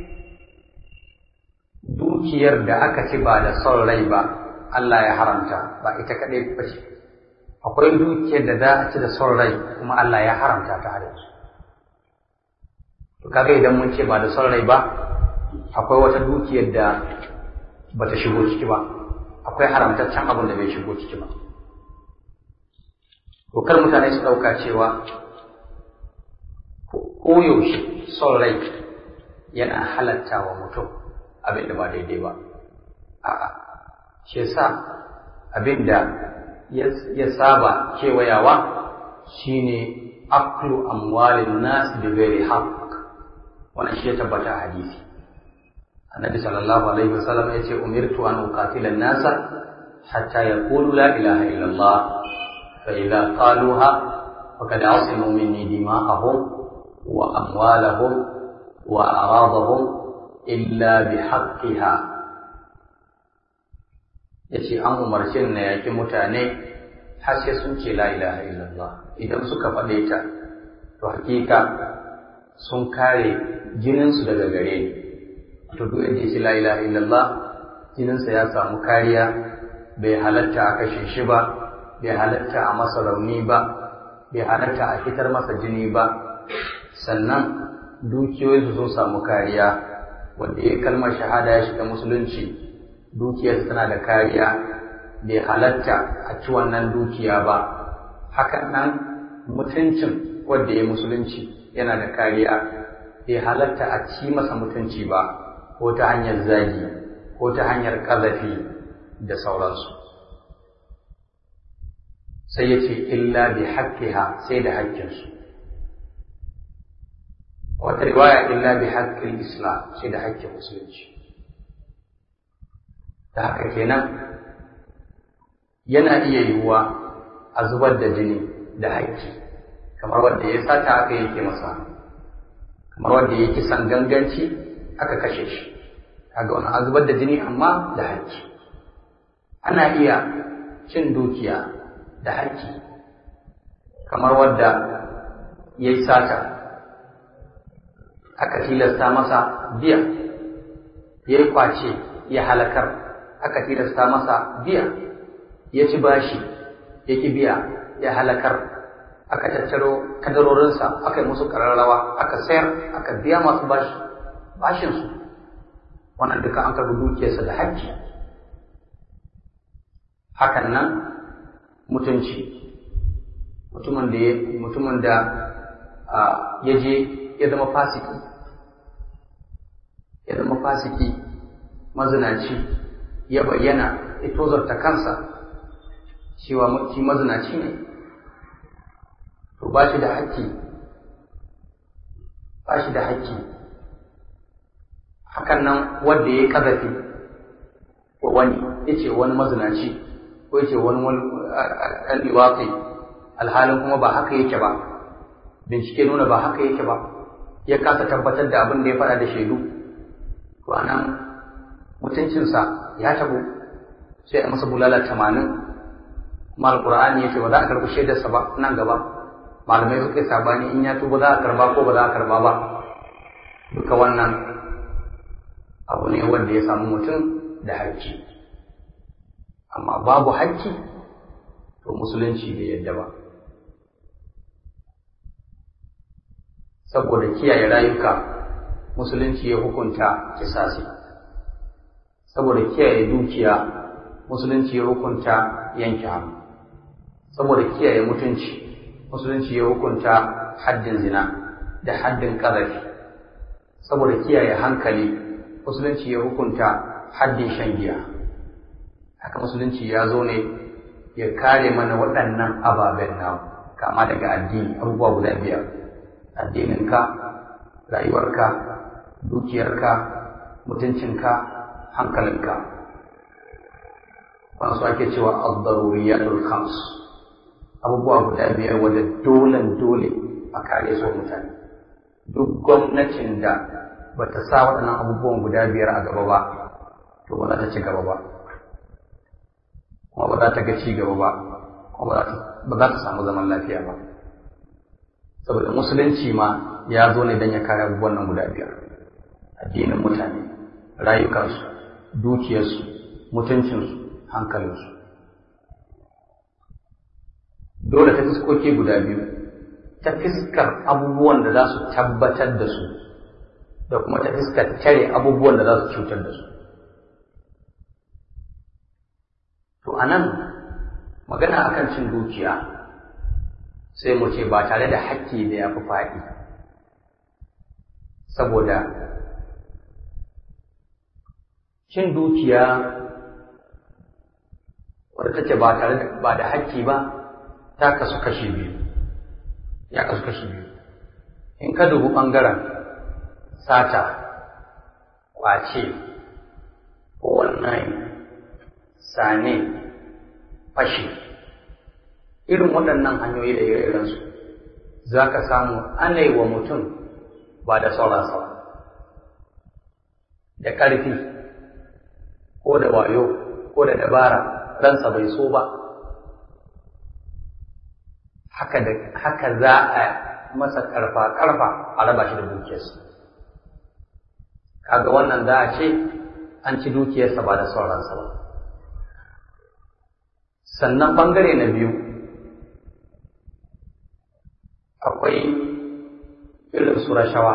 dukiyar da aka ci ba da son rai ba Allah ya haramta ba ita kaɗai ba ce akwai dukiyar da za a ci da son rai kuma Allah ya haramta ta har yanzu to kaga idan mun ce ba da son rai ba akwai wata dukiyar da ba ta shigo ciki ba akwai haramtaccen abin da bai shigo ciki ba to kar mutane su ɗauka cewa koyaushe son rai yana halatta wa mutum abin da ba daidai ba a'a shi yasa abin da ya saba kewayawa shine aklu amwalin nas bi ghairi haqq wannan shi ya tabbata hadisi annabi sallallahu alaihi wasallam ya ce umirtu an uqatila an-nasa hatta yaqulu la ilaha illa Allah fa idza qaluha faqad asimu minni dima'ahum wa amwalahum wa a'radahum illa bihaqqiha yace an umarce na yaki mutane har sai sun ce la ilaha illallah idan suka faɗe ta to hakika sun kare jininsu daga gare ni to duk yadda shi la ilaha illallah jininsa ya samu kariya bai halatta a kashe shi ba bai halatta a masa rauni ba bai halatta a fitar masa jini ba sannan dukiyoyinsu sun samu kariya wanda ya kalmar shahada ya shiga musulunci dukiyarsa tana da kariya bai halatta a ci wannan dukiya ba hakan nan mutuncin wanda ya musulunci yana da kariya bai halatta a ci masa mutunci ba ko ta hanyar zagi ko ta hanyar ƙazafi da sauransu sai ya ce illa bi haƙƙiha sai da haƙƙinsu wata riwaya illa bi haƙƙin islam sai da haƙƙin musulunci da haka kenan yana iya yiwuwa a zubar da jini da haƙƙi kamar wanda ya sata aka yake masa kamar wanda ya kisan ganganci aka kashe shi kaga wani an zubar da jini amma da haƙƙi ana iya cin dukiya da haƙƙi kamar wanda ya yi sata aka tilasta masa biya ya yi kwace ya halakar aka tilasta masa biya ya ci bashi ya ki biya ya halakar aka tattaro kadarorinsa aka yi musu ƙararrawa aka sayar aka biya masu bashi bashinsu wannan duka an karbi dukiyarsa da hajji hakan nan mutunci mutumin da mutumin da ya je ya zama fasiki ya zama fasiki mazinaci ya bayyana ya tozarta kansa cewa shi mazinaci ne to ba shi da haƙƙi ba shi da haƙƙi hakan nan wanda ya yi ƙazafi wa wani ya ce wani mazinaci ko ya ce wani ɗan liwaƙi alhalin kuma ba haka yake ba bincike nuna ba haka yake ba ya kasa tabbatar da abin da ya faɗa da shaidu to anan mutuncinsa ya tabo sai a masa bulala tamanin kuma alƙur'ani ya ce ba za a karɓi shaidarsa ba nan gaba malamai suka yi sabani in ya tuba za a karba ko ba za a karba ba duka wannan abu ne wanda ya samu mutum da haƙƙi amma babu haƙƙi to musulunci bai yadda ba saboda kiyaye rayuka musulunci ya hukunta kisasi saboda kiyaye dukiya musulunci ya hukunta yanke hannu saboda kiyaye mutunci musulunci ya hukunta haddin zina da haddin ƙazafi saboda kiyaye hankali musulunci ya hukunta haddin shan giya haka musulunci ya zo ne ya kare mana waɗannan ababen namu kama daga addini abubuwa guda biyar addininka rayuwarka dukiyarka mutuncinka hankalinka wasu ake cewa al-daruriyatul khams abubuwa guda biyar wanda dolen dole a kare su mutane duk gwamnatin da ba ta sa waɗannan abubuwan guda biyar a gaba ba to ba za ta ci gaba ba kuma ba za ta ga ci gaba ba kuma ba za ta samu zaman lafiya ba saboda musulunci ma ya zo ne don ya kare abubuwan nan guda biyar addinin mutane rayukansu dukiyarsu mutuncinsu hankalinsu dole ta fiskoki guda biyu ta fiskar abubuwan da za su tabbatar da su da kuma ta fiskar tare abubuwan da za su cutar da su to a nan magana akan cin dukiya sai mu ce ba tare da hakki da ya fi faɗi saboda cin dukiya wadda take ba tare da ba da hakki ba ta kasu kashi biyu ya kasu kashi biyu in ka dubi ɓangaren sata ƙwace wannan sane fashi irin waɗannan hanyoyi da ire-irensu za ka samu ana yi wa mutum ba da sauransa ba da ƙarfi ko da wayo ko da dabara ransa bai so ba haka za a masa ƙarfa-ƙarfa a raba shi da dukiyarsa kaga wannan za a ce an ci dukiyarsa ba da sauransa ba sannan ɓangare na biyu akwai irin su rashawa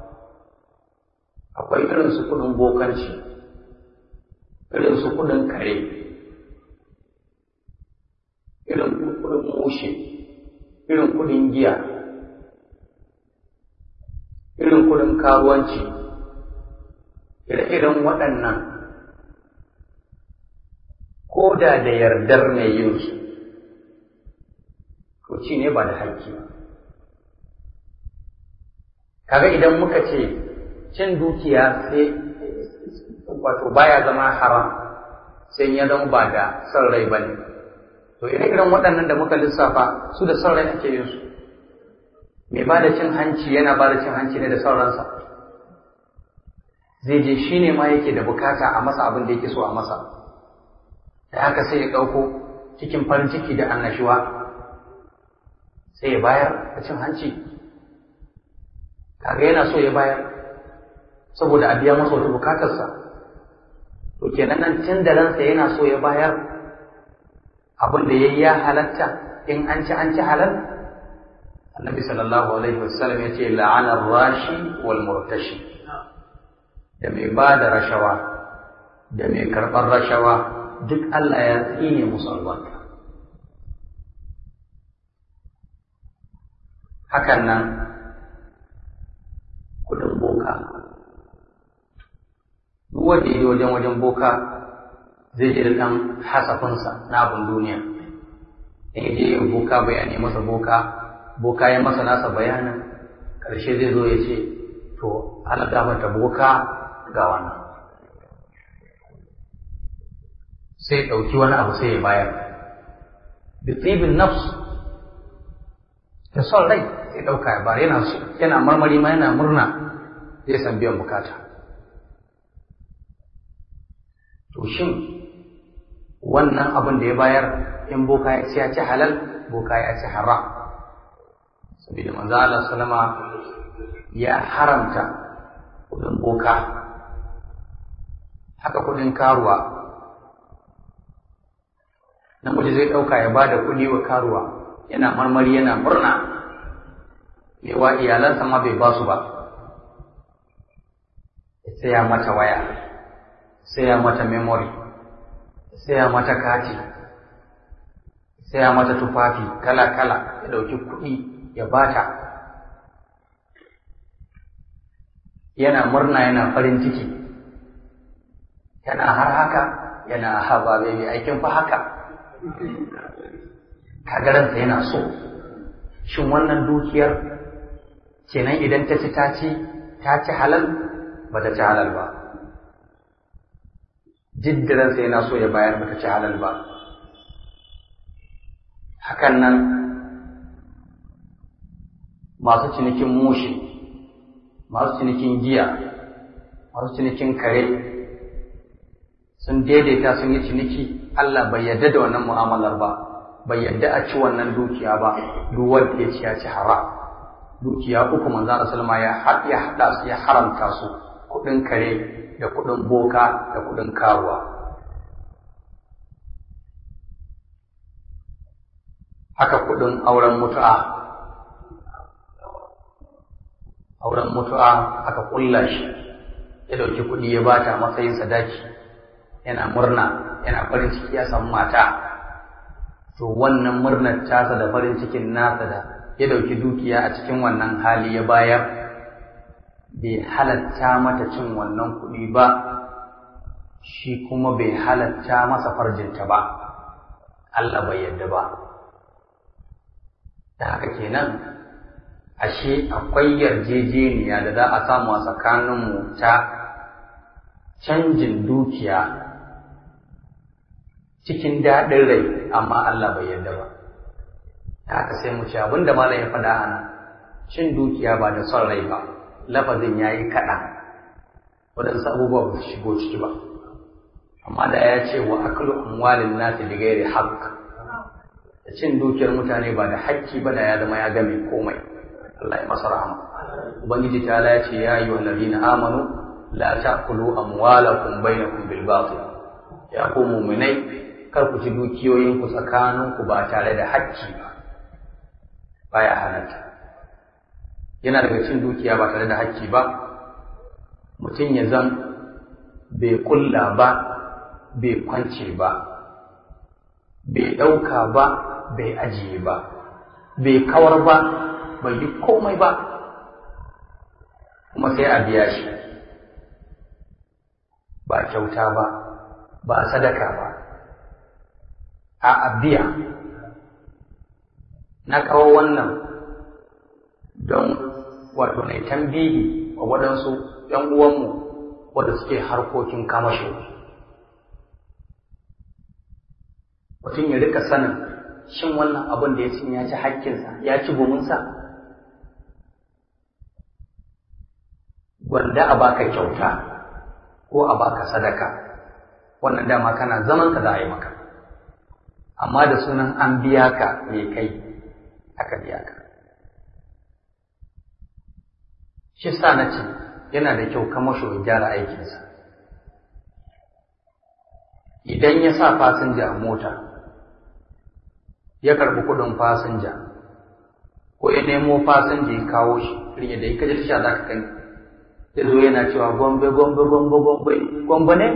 akwai irin su kudin bokanci irin su kudin kare irin kudin mushe irin kudin giya irin kudin karuwanci ire-iren waɗannan ko da da yardar mai yin su to ci ne ba da haƙƙi ba kaga idan muka ce cin dukiya sai wato baya zama haram sai ya zama ba da son rai ba ne to ire-iren waɗannan da muka lissafa su da son rai ake yin su mai ba da cin hanci yana ba da cin hanci ne da sauransa zai je shi ne ma yake da bukata a masa abin da yake so a masa da haka sai ya ɗauko cikin farin ciki da annashuwa sai ya bayar da cin hanci kaga yana so ya bayar saboda a biya masa wata bukatarsa to kenan nan tun da ransa yana so ya bayar abin da yayi ya halatta in an ci an ci halal annabi sallallahu alaihi wasallam ya ce la'ana rashi wal murtashi da mai ba da rashawa da mai karɓar rashawa duk Allah ya tsine musu albarka hakan nan kudin boka duk wanda yi wajen wajen boka zai ji da ɗan hasafinsa na abin duniya in je yin boka bayani masa boka boka ya masa nasa bayanin ƙarshe zai zo ya ce to ana damata boka ga wannan sai ɗauki wani abu sai ya bayar bi tsibin nafs da son rai sai ɗauka ya bayar yana yana marmari ma yana murna zai san biyan bukata to shin wannan abin da ya bayar in boka ya ci ya ci halal boka ya ci haram saboda manzo Allah sallama ya haramta kudin boka haka kudin karuwa namiji zai ɗauka ya ba da kuɗi wa karuwa yana marmari yana murna yawa iyalansa ma bai ba su ba ya saya mata waya saya mata memory saya mata kati saya mata tufafi kala-kala ya ɗauki kuɗi ya bata yana murna yana farin ciki yana har haka yana haba bai aikin fa haka kagaransa yana so shin wannan dukiyar kenan idan ta ci ta ci ta ci halal ba ta ci halal ba jiddiransa yana so ya bayar ba ta ci halal ba hakan nan masu cinikin mushi masu cinikin giya masu cinikin kare sun daidaita sun yi ciniki Allah bai yarda da wannan mu'amalar ba bai yarda a ci wannan dukiya ba duk wanda ya ci ya ci haram dukiya uku manzo Allah sallama ya ya hada su ya haramta su kudin kare da kudin boka da kudin karuwa haka kudin auren mutu'a auren mutu'a aka kulla shi ya dauki kudi ya bata matsayin sadaki yana murna yana farin ciki ya samu mata to wannan murnar tasa da farin cikin nasa da ya dauki dukiya a cikin wannan hali ya bayar bai halatta mata cin wannan kuɗi ba shi kuma bai halatta masa farjinta ba Allah bai yadda ba da haka kenan ashe akwai yarjejeniya da za a samu a tsakaninmu ta canjin dukiya cikin daɗin rai amma Allah bai yarda ba ta haka sai mu ce abin da malam ya faɗa ana cin dukiya ba da son rai ba lafazin ya yi kaɗan waɗansu abubuwa ba su shigo ciki ba amma da ya ce wa aklu amwalin nasi bi ghairi haqq da cin dukiyar mutane ba da hakki ba da ya zama ya game komai Allah ya masa rahama ubangiji ta ya ce ya ayyuhal ladina amanu la ta'kulu amwalakum bainakum bil batil ya ku mu'minai kar ku ci dukiyoyinku tsakaninku ba tare da hakki ba baya halatta yana daga cin dukiya ba tare da hakki ba mutum ya zan bai kulla ba bai kwance ba bai ɗauka ba bai ajiye ba bai kawar ba bai yi komai ba kuma sai a biya shi ba kyauta ba ba sadaka ba a biya na kawo wannan don wato na tambihi wa waɗansu ‘yan uwanmu wadda suke harkokin kamasho mutum ya rika sanin shin wannan abin da ya ci ya ci hakkinsa ya ci gominsa gwanda a baka kyauta ko a baka sadaka wannan dama kana zaman ka za a yi maka amma da sunan an biya ka me kai aka biya ka shi sa na ce yana da kyau kamasho ya gyara aikinsa idan ya sa fasinja a mota ya karɓi kuɗin fasinja ko ya nemo fasinja ya kawo shi irin da ya kaji tasha za ka gani ya zo yana cewa gombe gombe gombe gombe gombe ne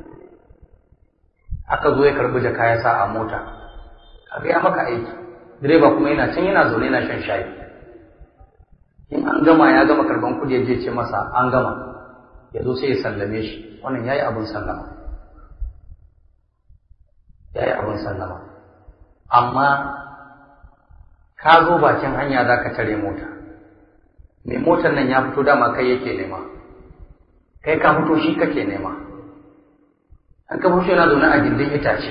aka zo ya karɓi jaka ya sa a mota kaga ya maka aiki direba kuma yana can yana zaune yana shan shayi in an gama ya gama karban kudi ya je ce masa an gama ya zo sai ya sallame shi wannan yayi abin sallama yayi abin sallama amma ka zo bakin hanya za ka tare mota mai motar nan ya fito dama kai yake nema kai ka fito shi kake nema an ka fito yana zaune a gindin itace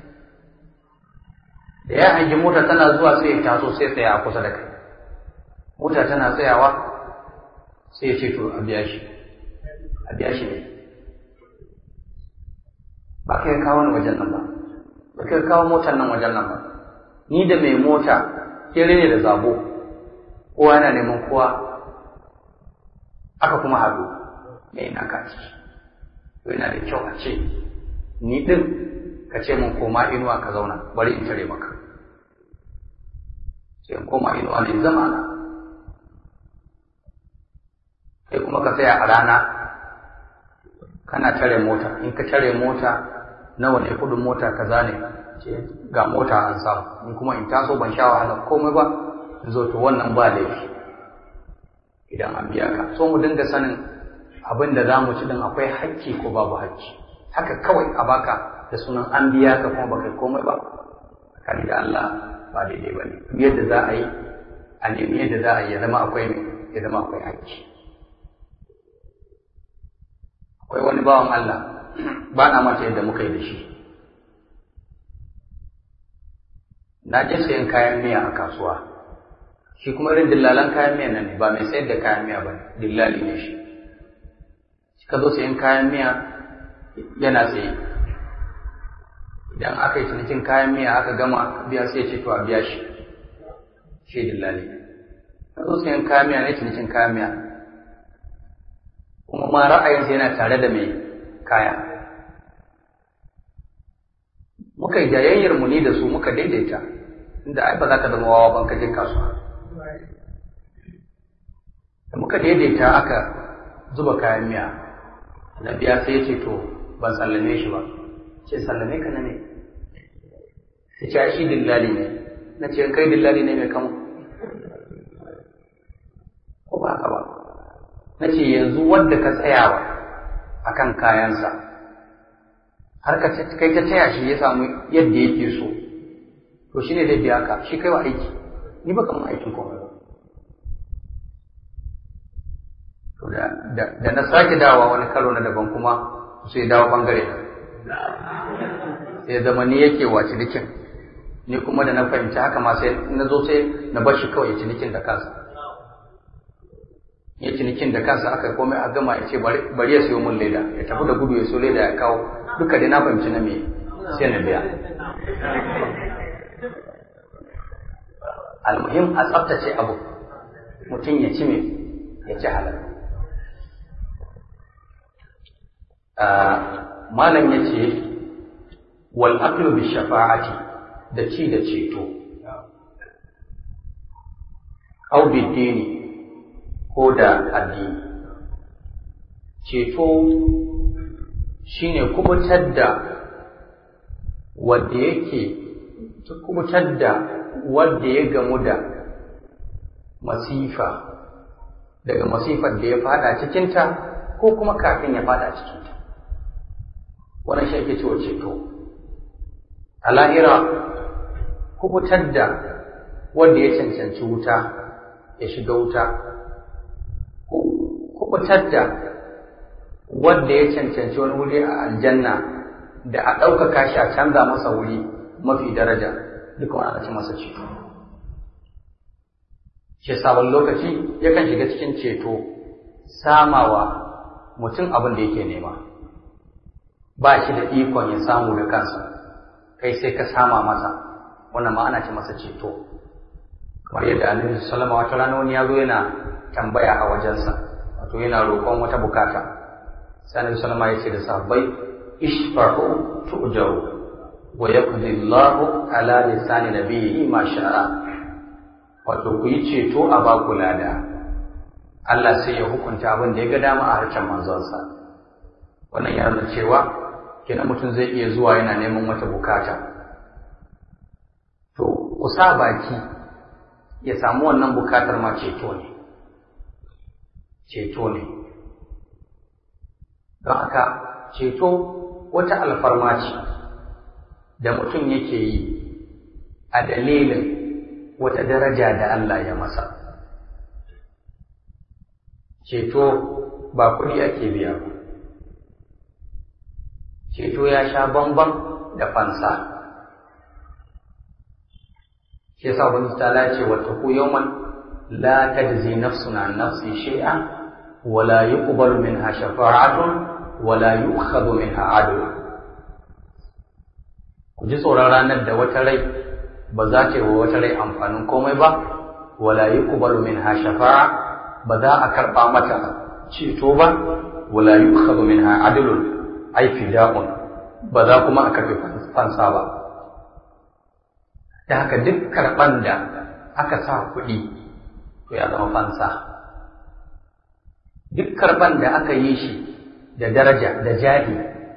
da ya hangi mota tana zuwa sai ya taso sai tsaya a kusa da kai mota tana tsayawa sai ya ce to a biya shi a biya shi ne ba kai kawo ni wajen nan ba ba kai kawo motar nan wajen nan ba ni da mai mota kere ne da zabo kowa yana neman kowa aka kuma haɗu me ina ka ciki to yana da kyau a ce ni ɗin ka ce mun koma inuwa ka zauna bari in tare maka sai in koma inuwa ne zama na sai kuma ka tsaya a rana kana tare mota in ka tare mota nawa ne kudin mota kaza ne ce ga mota an samu in kuma in taso ban sha wahala komai ba in zo to wannan ba laifi idan an biya ka so mu dinga sanin abin da za mu ci din akwai hakki ko babu hakki haka kawai a baka da sunan an biya ka kuma baka komai ba kani da Allah ba daidai ba ne yadda za a yi a nemi yadda za a yi ya zama akwai ya zama akwai hakki akwai wani bawan Allah ba na mata yadda muka yi da shi na je sayan kayan miya a kasuwa shi kuma irin dillalan kayan miya nan ne ba mai sayar da kayan miya ba ne dillali ne shi shi ka zo sayan kayan miya yana tsaye idan aka yi cinikin kayan miya aka gama biya sai ce to a biya shi shi dillali ka zo sayan kayan miya ne cinikin kayan miya kuma ma ra'ayinsa yana tare da mai kaya muka yi jayayyar mu ni da su muka daidaita inda ai ba za ka zama wawa ban ka je kasuwa da muka daidaita aka zuba kayan miya na biya sai ya ce to ban sallame shi ba ce sallame ka na ne sai ce shi dillali ne na ce kai dillali ne mai kama ko ba haka ba na ce yanzu wadda ka tsayawa a kan kayansa har ka kai ta taya shi ya samu yadda yake so to shi ne zai biya ka shi kai wa aiki ni ba kamar aikin komai ba to da na sake dawa wani karo na daban kuma sai dawo bangare sai zama ni yake wa cinikin ni kuma da na fahimci haka ma sai na zo sai na bar shi kawai cinikin da kansa ya cinikin da kansa aka komai a gama ya ce bari ya siyo mun leda ya tafi da gudu ya siyo leda ya kawo duka dai na fahimci na me sai na biya almuhim a tsaftace abu mutum ya ci me ya ci halal malam ya ce wal aqlu bi shafa'ati da ci da ceto au bi dini ko da addini ceto shine kubutar da wanda yake kubutar da wanda ya gamu da masifa daga masifar da ya fada cikinta ko kuma kafin ya fada cikinta wannan shi ake cewa ceto a lahira kubutar da wanda ya cancanci wuta ya shiga wuta kubutar da wanda ya cancanci wani wuri a aljanna da a ɗaukaka shi a canza masa wuri mafi daraja duka wani ana ce masa ceto shi sabon lokaci yakan shiga cikin ceto samawa mutum abin da yake nema ba shi da ikon ya samu da kansa kai sai ka sama masa wannan ma ana ce masa ceto kamar yadda annabi sallama wata rana wani ya zo yana tambaya a wajensa wato yana roƙon wata bukata sai annabi sallama ya ce da sahabbai ishfa'u tu'jaru wa yaqdi Allahu ala lisani nabiyyi ma sha'a wato ku yi ceto a baku lada Allah sai ya hukunta abin da ya ga dama a harshen manzonsa wannan ya nuna cewa kenan mutum zai iya zuwa yana neman wata bukata to ku sa baki ya samu wannan bukatar ma ceto ne ceto ne don haka ceto wata alfarma ce da mutum yake yi a dalilin wata daraja da Allah ya masa ceto ba kuɗi ake biya ba ceto ya sha bamban da fansa shi yasa wani ta ce wata ku yawman la tajzi nafsun an nafsi shay'a wala yuqbalu minha shafa'atun wala yu'khadhu minha 'adl ku ji tsoron ranar da wata rai ba za ta yi wa wata rai amfanin komai ba wala yuqbalu minha shafa'a ba za a karba mata ceto ba wala yukhadhu minha adlun ay fida'un ba za kuma a karbi fansa ba da haka duk karban da aka sa kuɗi to ya zama fansa duk karban da aka yi shi da daraja da jahi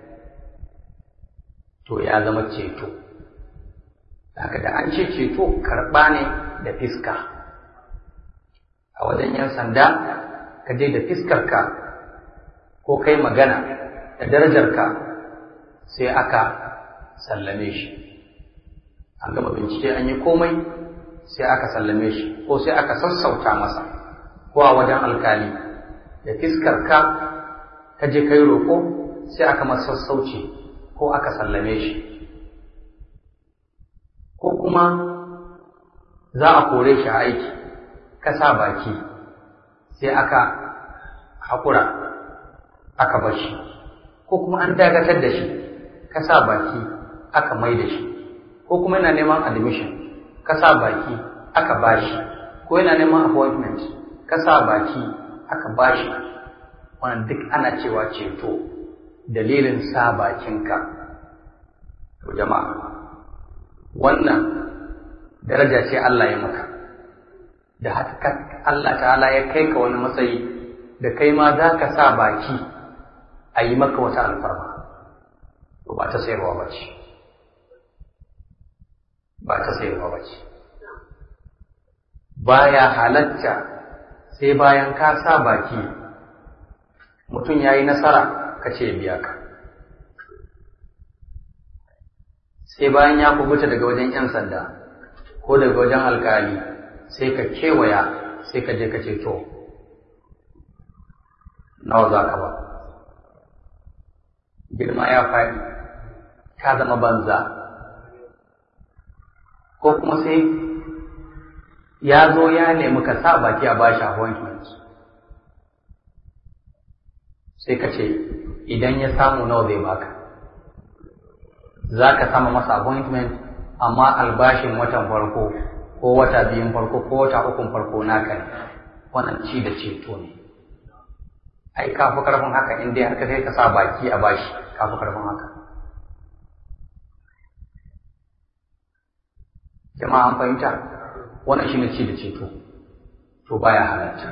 to ya zama ceto haka da an ce ceto karɓa ne da fiska a wajen yan sanda ka je da fiskarka ko kai magana da darajarka sai aka sallame shi an gama bincike an yi komai sai aka sallame shi ko sai aka sassauta masa ko a wajen alkali da fiskarka ka je kai roƙo sai aka masa sassauci ko aka sallame shi ko kuma za a kore shi a aiki ka sa baki sai aka haƙura aka bar shi ko kuma an dakatar da shi ka sa baki aka mai da shi ko kuma yana neman admission ka sa baki aka ba shi ko yana neman appointment ka sa baki aka ba shi wannan duk ana cewa ceto dalilin sa bakinka to jama'a wannan daraja ce Allah ya maka da haka Allah ta'ala ya kai ka wani matsayi da kai ma za ka sa baki a yi maka wata alfarma to ba ta sayarwa ba ce ba ta sayarwa ba ce baya halatta sai bayan ka sa baki mutum ya yi nasara ka ce biya ka sai bayan ya kubuta daga wajen 'yan sanda ko daga wajen alkali sai ka kewaya sai ka je ka ce to nawa za ka ba girma ya faɗi ka zama banza ko kuma sai ya zo ya nemi ka sa baki a bashi appointment sai ka ce idan ya samu nawa zai baka za ka sama masa appointment amma albashin watan farko ko wata biyun farko ko wata ukun farko naka ne wannan ci da ceto ne ai ka fi karfin haka in dai har ka kai ka sa baki a bashi ka fi karfin haka jama'a an fahimta wannan shine ci da ceto to baya halatta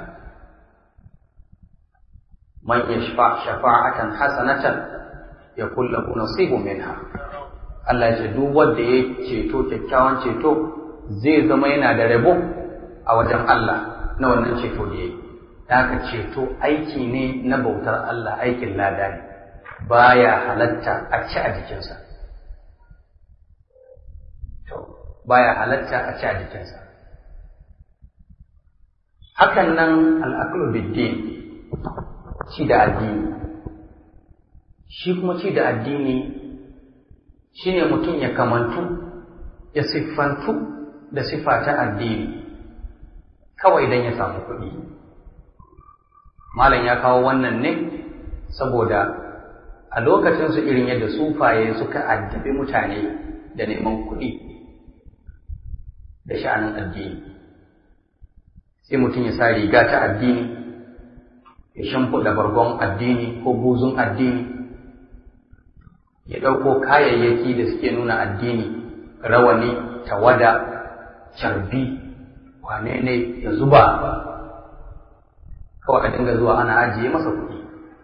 man yashfa shafa'atan hasanatan yakul lahu nasibun minha Allah ya ce duk wanda ya ceto kyakkyawan ceto zai zama yana da rabo a wajen Allah na wannan ceto da ya yi. Haka ceto aiki ne na bautar Allah aikin lada ne, baya halatta a ci a jikinsa. Baya halatta a ci a jikinsa. Hakan nan al'aklu biddin ci da addini. Shi kuma ci da addini shi ne mutum ya kamantu, ya siffantu da siffa ta addini kawai don ya samu kuɗi malam ya kawo wannan ne saboda a lokacinsu irin yadda sufaye suka addabi mutane da neman kuɗi da sha'anin addini sai mutum ya sa riga ta addini ya shimfiɗa bargon addini ko buzun addini ya ɗauko kayayyaki da suke nuna addini rawani tawada carbi wane ne ya zuba kawai a dinga zuwa ana ajiye masa kuɗi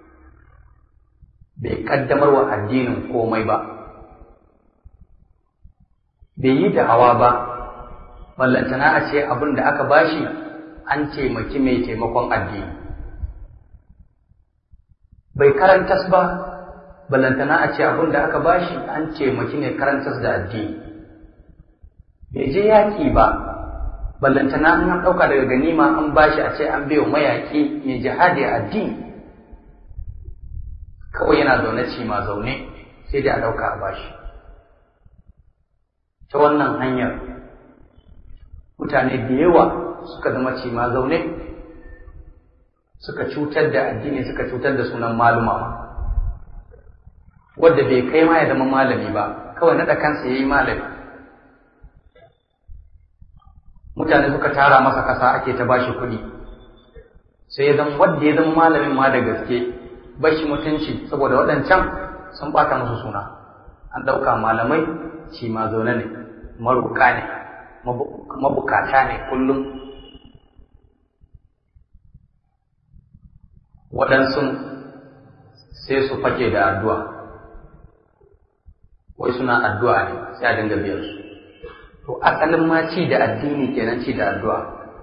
bai kaddamar wa addinin komai ba bai yi da'awa ba ballantana a ce abin da aka bashi an taimaki mai taimakon addini bai karantas ba ballantana a ce abin da aka bashi an taimaki ne karantas da addini bai je yaƙi ba ballantana an ɗauka daga ganima an bashi a ce an biyo mayaƙi mai jihadi a addini kawai yana zaune ci ma zaune sai dai a ɗauka a bashi ta wannan hanyar mutane da yawa suka zama ci ma zaune suka cutar da addini suka cutar da sunan maluma ma wadda bai kai ma ya zama malami ba kawai naɗa kansa ya yi malami mutane suka tara masa kasa ake ta bashi kuɗi sai ya zama wanda ya zama malamin ma da gaske bashi mutunci saboda waɗancan sun ɓata musu suna an ɗauka malamai shi ma zaune ne maruka ne mabukata ne kullum waɗansu sai su fake da addu'a wai suna addu'a ne sai a dinga biyar su to asalin ma ci da addini kenan ci da addu'a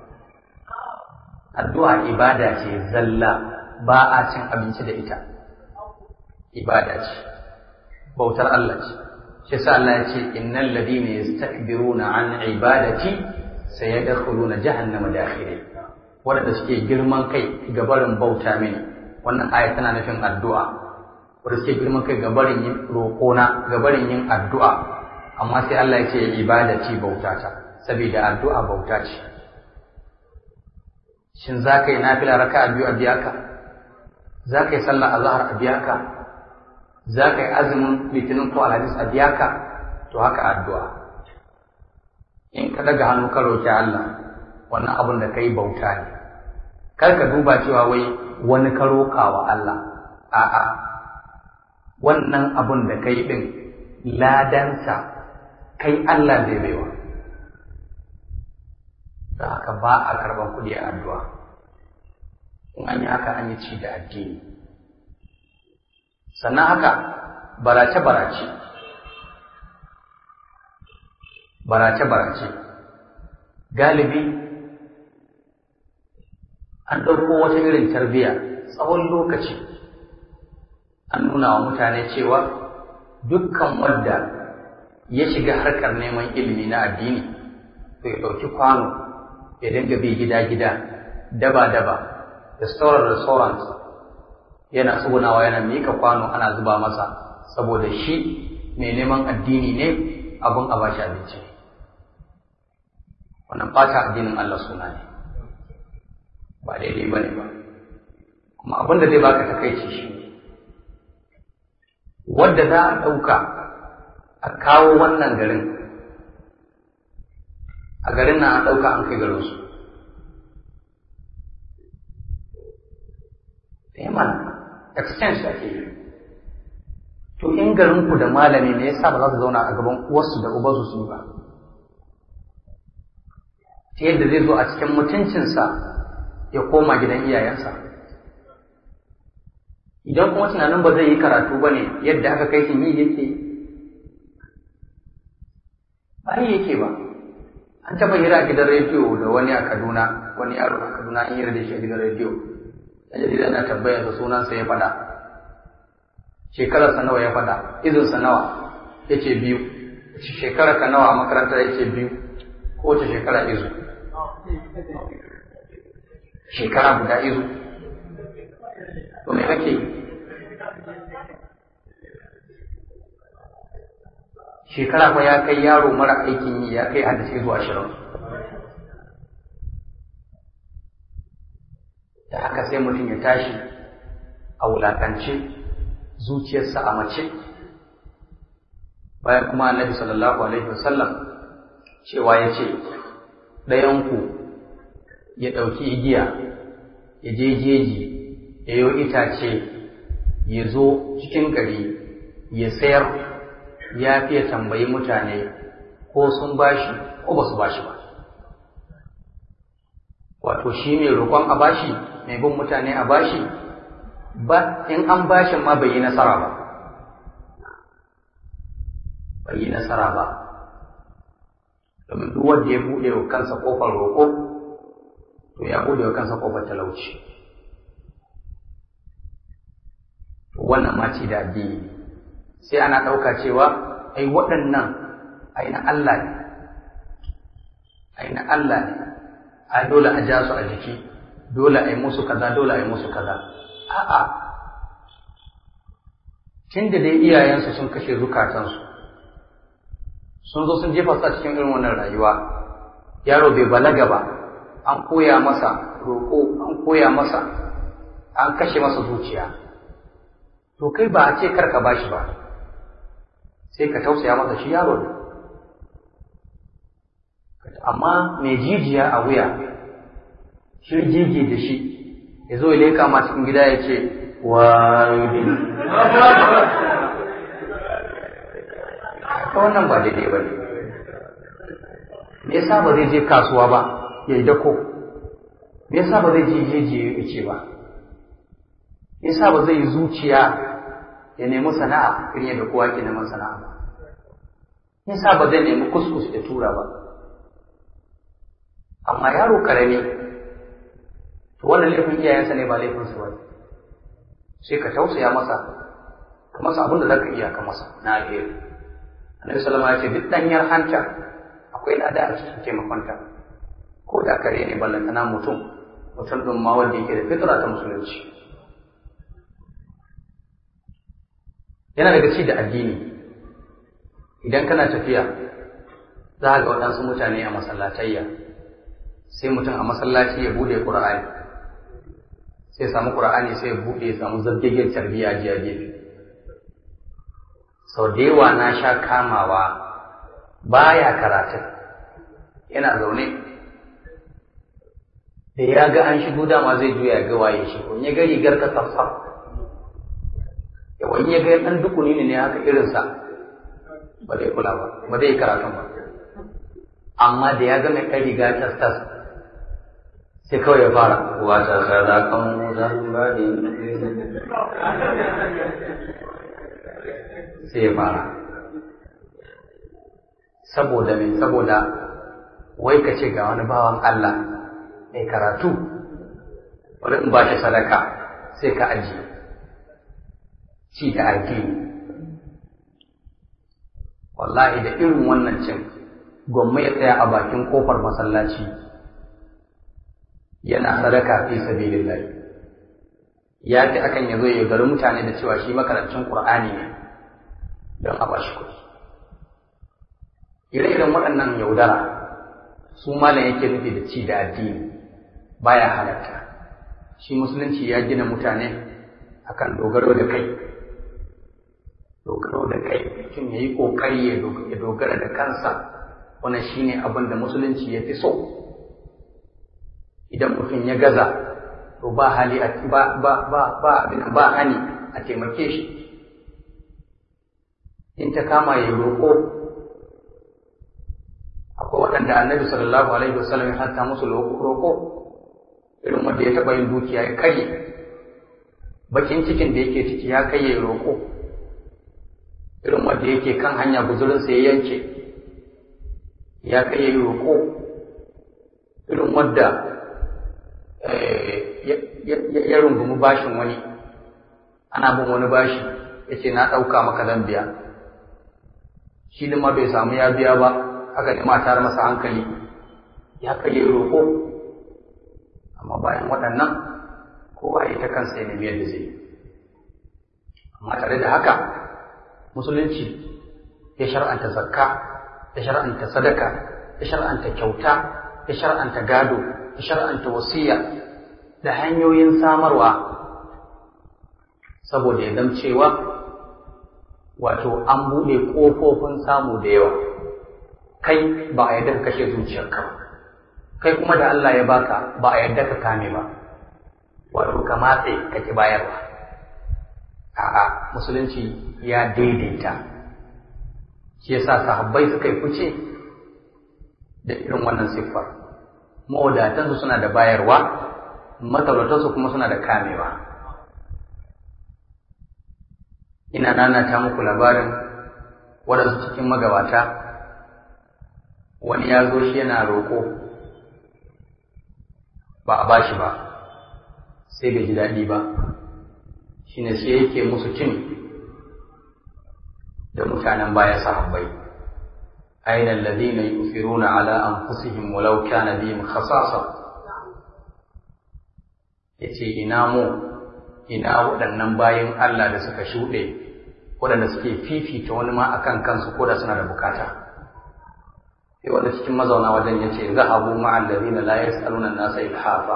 addu'a ibada ce zalla ba a cin abinci da ita ibada ce bautar Allah ce shi sa Allah ya ce innal ladina yastakbiruna an ibadati sayadkhuluna jahannama dakhirin wanda suke girman kai ga barin bauta mini wannan aya tana nufin addu'a wanda suke girman kai ga barin yin roƙona ga barin yin addu'a amma sai Allah ya ce ibadati bautata saboda addu'a bauta ce shin za ka yi nafila raka'a biyu a biya ka za ka yi sallah azhar a biya ka za ka yi azumin litinin ko alhamis a biya ka to haka addu'a in ka daga hannu ka roƙi Allah wannan abin da ka yi bauta ne kar ka duba cewa wai wani ka roƙa wa Allah a'a wannan abin da ka yi ɗin ladansa kai Allah zai baiwa da haka ba a karɓar kuɗi a addu'a in an yi haka an yi ci da addini sannan haka barace-barace barace-barace galibi an ɗauko wata irin tarbiyya tsawon lokaci an nuna wa mutane cewa dukkan wanda ya shiga harkar neman ilimi na addini to ya ɗauki kwano ya dinga bi gida-gida daba-daba restaurant-restaurant yana tsugunawa yana mika kwano ana zuba masa saboda shi mai neman addini ne abin a bashi abinci wannan ɓata addinin Allah suna ne ba daidai ba ne ba kuma abin da zai baka takaici shi wadda za a ɗauka a kawo wannan garin a garin nan an ɗauka an kai garinsu mana exchange ake yi to in garinku da malami ne yasa ba za su zauna a gaban uwarsu da ubansu su yi ba ta yadda zai zo a cikin mutuncinsa ya koma gidan iyayensa idan kuma tunanin ba zai yi karatu ba ne yadda aka kai shi yi yake ba yi yake ba an taɓa hira a gidan rediyo da wani a kaduna wani yaro a kaduna an hira da shi a gidan rediyo a jarida na tambayar sa sunansa ya faɗa shekararsa nawa ya faɗa izinsa nawa ya ce biyu shekara ka nawa a makaranta ya ce biyu ko wace shekara izu shekara guda izu to me kake shekara fa ya kai yaro mara aikin yi ya kai hadisi izu ashirin da haka sai mutum ya tashi a wulakance zuciyarsa a mace bayan kuma annabi sallallahu alaihi wasallam cewa ya ce ɗayanku ya ɗauki igiya ya je jeji ya yi itace ya zo cikin gari ya sayar ya fiye tambayi mutane ko sun bashi ko ba su bashi ba wato shi mai roƙon a bashi mai bin mutane a bashi ba in an bashin ma bai yi nasara ba bai yi nasara ba domin duk wanda ya buɗe wa kansa ƙofar roƙo to ya buɗe wa kansa ƙofar talauci wannan ma ce da addini sai ana ɗauka cewa ai waɗannan ai na Allah ne ai na Allah ne ai dole a ja su a jiki dole a yi musu kaza dole a yi musu kaza a'a tun da dai iyayensu sun kashe zukatansu sun zo sun jefa su a cikin irin wannan rayuwa yaro bai balaga ba an koya masa roƙo an koya masa an kashe masa zuciya to kai ba a ce kar ka bashi ba sai ka tausaya masa shi yaro ne amma mai jijiya a wuya shirgige da shi ya zo ya leka ma cikin gida ya ce wani ta wannan ba daidai ba ne me yasa ba zai je kasuwa ba ya yi dako me yasa ba zai je jeji ya ce ba me yasa ba zai yi zuciya ya nemi sana'a irin yadda kowa ke neman sana'a ba me yasa ba zai nemi kuskus ya tura ba amma yaro karami to wannan laifin iyayensa ne ba laifin su bane sai ka tausaya masa ka masa abin da zaka iya ka masa na alheri annabi sallama ya ce duk danyar hanta akwai lada a cikin taimakonta ko da kare ne ballantana mutum mutum ɗin ma wanda yake da fitra ta musulunci yana daga ci da addini idan kana tafiya za ga waɗansu mutane a masallatayya sai mutum a masallaci ya bude ƙur'ani sai ya samu ƙur'ani sai ya bude ya samu zabgegen tarbiyya jiya gefe sau da yawa na sha kamawa baya karatun yana zaune da ya ga an shigo dama zai juya ga waye shi in ya ga rigar ka safsaf yawa in ya ga ɗan dukuni ne haka irinsa ba zai kula ba ba zai karatun ba amma da ya ga mai ɗan riga tas tas sai kawai ya fara wata sadakan musan bani sai ya fara saboda mai saboda wai ka ce ga wani bawan Allah mai karatu wani in ba shi sadaka sai ka ajiye ci da addini wallahi da irin wannan cin gwamma ya tsaya a bakin kofar masallaci yana sadaka fi sabilillah ya fi akan ya zo ya yaudari mutane da cewa shi makarancin qur'ani ne don a bashi kuɗi ire-iren waɗannan yaudara su malam yake nufi da ci da addini baya halatta shi musulunci ya gina mutane akan dogaro da kai dogaro da kai mutum ya yi ƙoƙari ya dogara da kansa wannan shine abin da musulunci ya fi so idan mutum ya gaza to ba hali ba ba ba ba ba hani a taimake shi in ta kama ya roƙo akwai waɗanda annabi sallallahu alaihi wasallam ya hanta musu roƙo irin wanda ya taɓa yin dukiya ya karye bakin cikin da yake ciki ya kai ya roƙo irin wanda yake kan hanya guzurinsa ya yanke ya kai ya roƙo irin wanda ya rungumi bashin wani ana bin wani bashi ya ce na ɗauka maka zan biya shi ma bai samu ya biya ba aka nema tare masa hankali ya kai ya roƙo amma bayan waɗannan kowa ya ta kansa ya nemi yadda zai amma tare da haka musulunci ya shar'anta zakka ya shar'anta sadaka ya shar'anta kyauta ya shar'anta gado ya shar'anta wasiya da hanyoyin samarwa saboda ya cewa wato an buɗe ƙofofin samu da yawa kai ba a yadda ka kashe zuciyarka ba kai kuma da Allah ya baka ba a yadda ka kame ba wato ka matse ka ki bayarwa a'a musulunci ya daidaita shi yasa sahabbai suka yi fice da irin wannan siffar mawadatansu suna da bayarwa matalautansu kuma suna da kamewa ina nanata muku labarin waɗansu cikin magabata wani ya zo shi yana roƙo ba a bashi ba sai bai ji daɗi ba shine sai yake musu cin da mutanen baya sahabbai aina alladhina yusiruna ala anfusihim walau kana bihim khasasa yace ina mu ina waɗannan bayin Allah da suka shuɗe waɗanda suke fifita wani ma akan kansu ko da suna da bukata sai wanda cikin mazauna wajen ya ce zahabu ma'al ladina la yas'aluna an-nasa ilhafa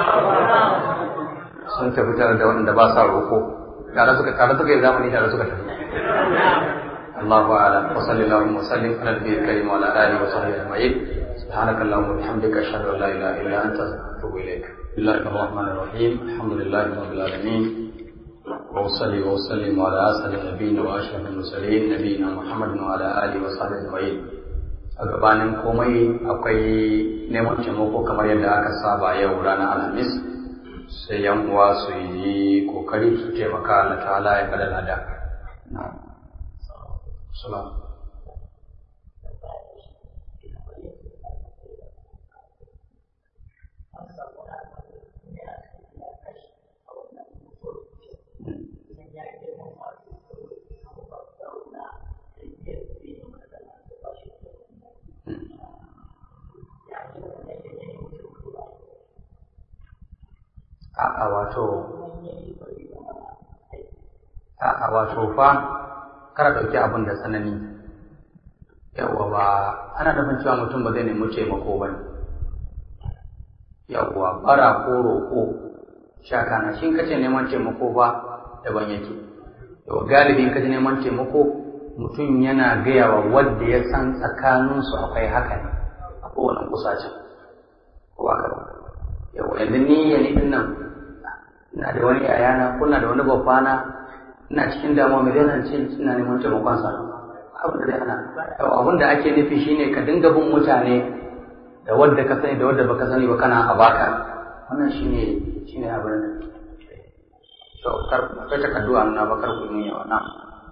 sun tafi tare da waɗanda ba sa roƙo tare suka tare suka yi zamani tare suka tafi Allahu a'lam wa sallallahu wa sallim ala nabiyil karim wa ala alihi wa sahbihi ajma'in سبحانك اللهم وبحمدك أشهد أن لا إله إلا أنت أتوب إليك بسم الله الرحمن الرحيم الحمد لله رب العالمين وأصلي وأسلم على أسعد النبيين وأشرف المرسلين نبينا محمد وعلى آله وصحبه أجمعين a gabanin komai akwai neman taimako kamar yadda aka saba yau ranar alhamis sai yan uwa su yi kokari su taimaka Allah ta'ala ya bada lada salam a'a wato a'a wato fa kar ɗauki abin da tsanani yawwa ba ana nufin cewa mutum ba zai nemi taimako ba ne yawwa bara ko roƙo shaka na shi kace neman taimako ba daban yake yau galibin kace neman taimako mutum yana gaya wa wadda ya san tsakaninsu akwai haka ne a kowane kusacin ko ba yau yanzu ni ya ni din nan ina da wani yayana kuna da wani babbana ina cikin damuwa mai zai ce ina neman taimakon sa abin da zai hana abin da ake nufi shine ka dinga bin mutane da wadda ka sani da wadda baka sani ba kana a baka wannan shine shine abin da to kar kai ta kaddu'a na bakar ku ne yawa na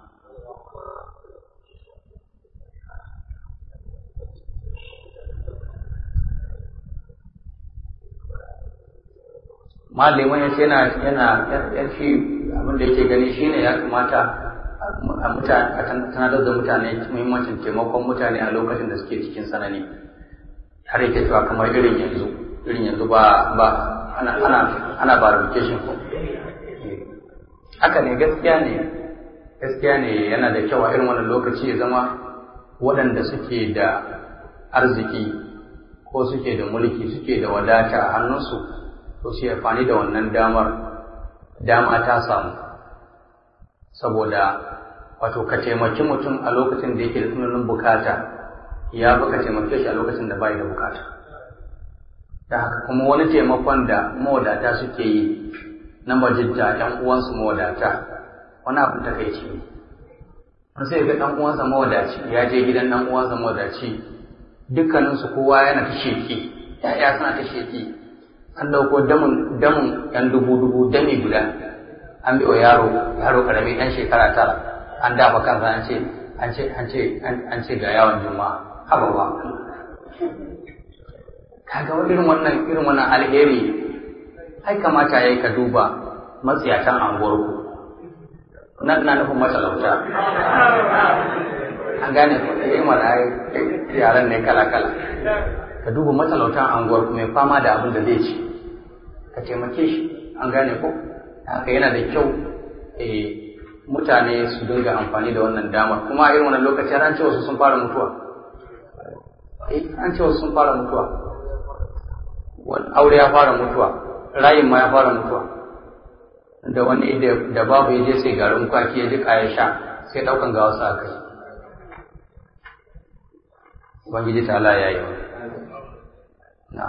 malamin ya ce yana yana yan shi abin da yake gani shine ya kamata a mutane a tanadar da mutane muhimmancin taimakon mutane a lokacin da suke cikin sanani har yake cewa kamar irin yanzu irin yanzu ba ba ana ana ana verification ko haka ne gaskiya ne gaskiya ne yana da kyau a irin wannan lokaci ya zama waɗanda suke da arziki ko suke da mulki suke da wadata a hannunsu to su amfani da wannan damar dama ta samu saboda wato ka taimaki mutum a lokacin da yake da tsananin bukata ya fi ka taimake shi a lokacin da bai da bukata da haka kuma wani taimakon da mawadata suke yi na majidda ɗan uwansu mawadata wani abin takaici ne wani sai ga ɗan uwansa mawadaci ya je gidan ɗan uwansa mawadaci dukkaninsu kowa yana ta sheki ya'ya suna ta sheki an ɗauko damun damun ɗan dubu dubu dami guda an bi wa yaro yaro karami ɗan shekara tara an dafa kansa an ce an ce an ce an ce ga yawon juma'a haba ba kaga irin wannan irin wannan alheri ai kamata yayi ka duba matsiyatan anguwar ku nan na nufin matalauta an gane ko eh mana yaran ne kala kala ka duba matalautan anguwar mai fama da abin da zai ci ka taimake shi an gane ko haka yana da kyau mutane su dinga amfani da wannan damar kuma a irin wannan lokaci an ce wasu sun fara mutuwa an ce wasu sun fara mutuwa aure ya fara mutuwa rayin ma ya fara mutuwa da wani da babu ya je sai garin kwaki ya jika ya sha sai daukan ga wasu aka yi ubangiji ta Allah ya yi na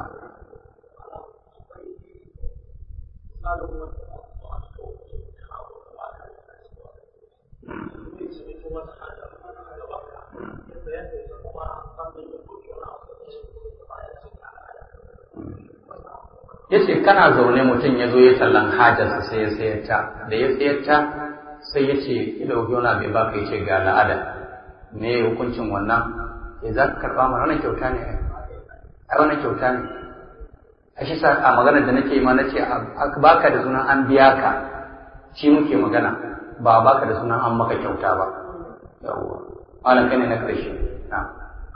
ya ce kana zaune mutum ya zo ya tallan hajarsa sai ya sayar ta da ya sayar ta sai ya ce ila wani bai baka ya ce ga la'ada me hukuncin wannan ya za ka karɓa mana wannan kyauta ne ai wannan kyauta ne a shi sa a maganar da nake ma na ce baka da sunan an biya ka shi muke magana ba baka da sunan an maka kyauta ba yawwa malam kai ne na ƙarshe na'am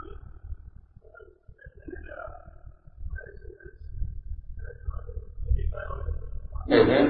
Ehe.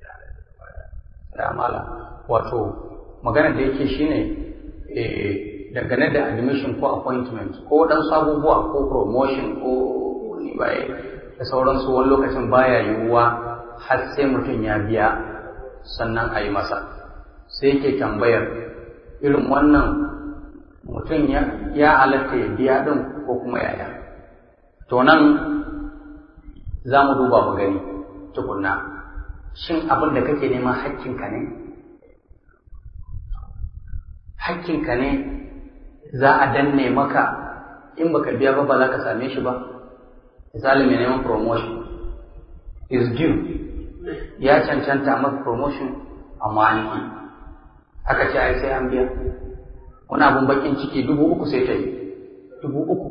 Da mala wato magana da yake shine dangane da admission ko appointment ko waɗansu abubuwa ko promotion ko bai da sauransu wani lokacin baya yiwuwa har sai mutum ya biya sannan a yi masa sai yake tambayar irin wannan mutum ya halatta ya biya ɗin ko kuma yaya to nan za mu duba mu gani tukunna shin abin da kake nema hakkinka ne hakkinka ne za a danne maka in baka biya ba ba za ka same shi ba misali mai neman promotion is due ya cancanta maka promotion amma an yi aka ce ai sai an biya wani abun bakin ciki dubu uku sai ta yi dubu uku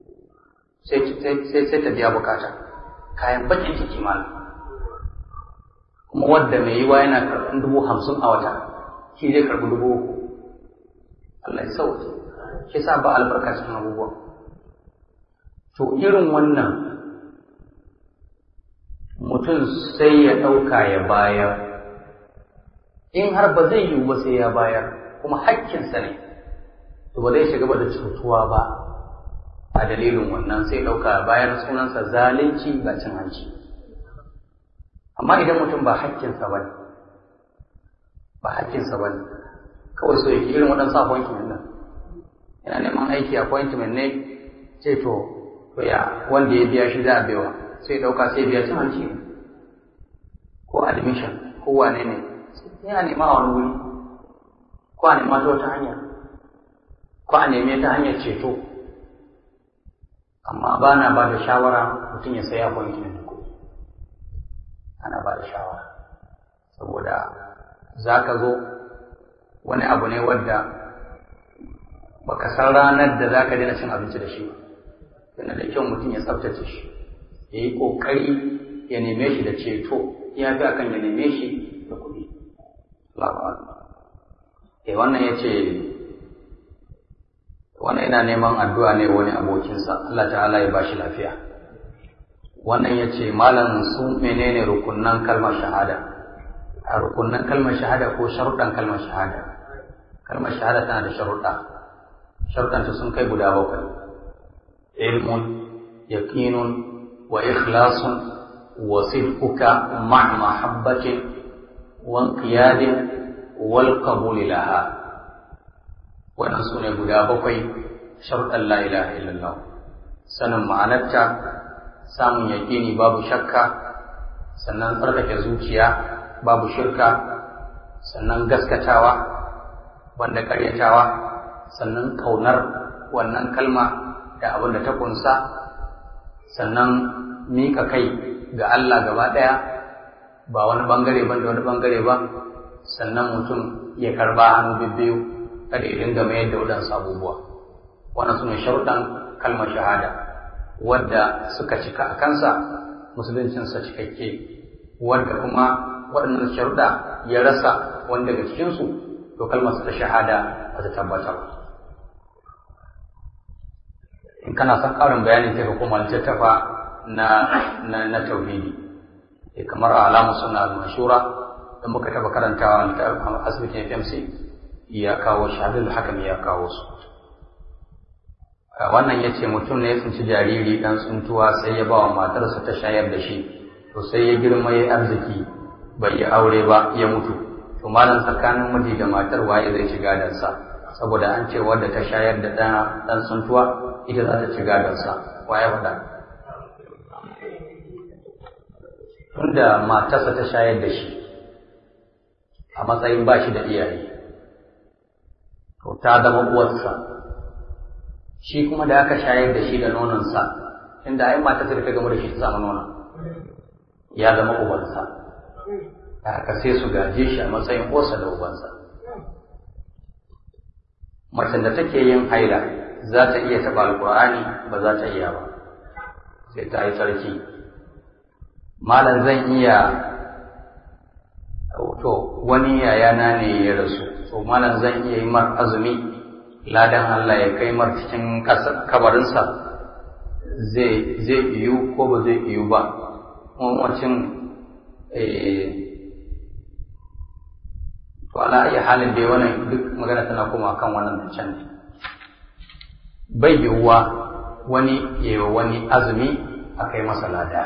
sai ta biya bukata kayan bakin ciki malam kuma wadda mai yiwa yana karɓar dubu hamsin a wata shi zai karɓi dubu uku Allah ya sauke shi sa ba albarka cikin abubuwa to irin wannan mutum sai ya ɗauka ya bayar in har ba zai yiwu ba sai ya bayar kuma hakkinsa ne to ba zai shiga ba da cutuwa ba a dalilin wannan sai ɗauka bayar sunansa zalunci ga cin hanci amma idan mutum ba hakkinsa ba ne ba hakkinsa ba ne kawai so yake irin waɗansu appointment nan yana neman aiki appointment ne ce to to ya wanda ya biya shi za a baiwa sai ɗauka sai biya cin hanci ko admission ko wane ne yana nema a wani wuri ko a nema ta wata hanya ko a neme ta hanyar ceto amma ba na ba da shawara mutum ya saya appointment ko ana ba da shawara saboda za ka zo wani abu ne wadda baka san ranar da za ka daina cin abinci da shi yana da kyau mutum ya tsaftace shi ya yi ƙoƙari ya neme shi da ceto ya fi akan ya neme shi da kuɗi eh wannan ya ce wannan ina neman addu'a ne wani abokinsa Allah ta'ala ya ba shi lafiya wannan ya ce malam su menene rukunnan kalmar shahada a rukunnan kalmar shahada ko sharuɗan kalmar shahada kalmar shahada tana da sharuɗa sharuɗanta sun kai guda bakwai ilmun yaqinun wa ikhlasun wa sidquka ma'a mahabbatin wa inqiyadin wal qabul laha wannan su ne guda bakwai sharuɗan la ilaha illallah sanin ma'anarta samun yaƙini babu shakka sannan tsarkake zuciya babu shirka sannan gaskatawa wanda ƙaryatawa sannan kaunar wannan kalma da abin da ta kunsa sannan miƙa kai ga Allah gaba ɗaya ba wani ɓangare ban da wani ɓangare ba sannan mutum ya karba hannu bibbiyu kada ya dinga mayar da waɗansu abubuwa wannan su ne sharuɗan kalmar shahada wadda suka cika a kansa musuluncinsa cikakke wadda kuma waɗannan sharuɗa ya rasa wanda daga cikinsu to kalmar ta shahada ba ta tabbatar in kana son ƙarin bayani sai ka koma littattafa na na na tauhidi eh kamar alamu sunna al-mashura da muka taba karantawa a asibitin FMC ya kawo shahadul hakan ya kawo su wannan yace mutum ne ya tsinci jariri dan tsuntuwa sai ya ba wa matarsa ta shayar da shi to sai ya girma ya arziki bai yi aure ba ya mutu to malam tsakanin miji da matar waye zai ci gadansa saboda an ce wadda ta shayar da ɗan ɗan tsuntuwa ita za ta ci gadansa waye faɗa tunda matarsa ta shayar da shi a matsayin ba shi da iyaye to ta zama uwarsa shi kuma da aka shayar da shi da nononsa inda ai matarsa da ta gama da shi ta samu nonon ya zama ubansa da haka sai su gaje shi a matsayin uwarsa da ubansa macen da take yin haila za ta iya taɓa alƙur'ani ba za ta iya ba sai ta yi sarki malam zan iya to wani yayana ne ya rasu to malam zan iya yi mar azumi ladan Allah ya kai mar cikin kabarinsa zai zai iyu ko ba zai iyu ba wacin to ala iya halin da wannan duk magana tana koma kan wannan can ne bai yiwuwa wani ya wani azumi a kai masa lada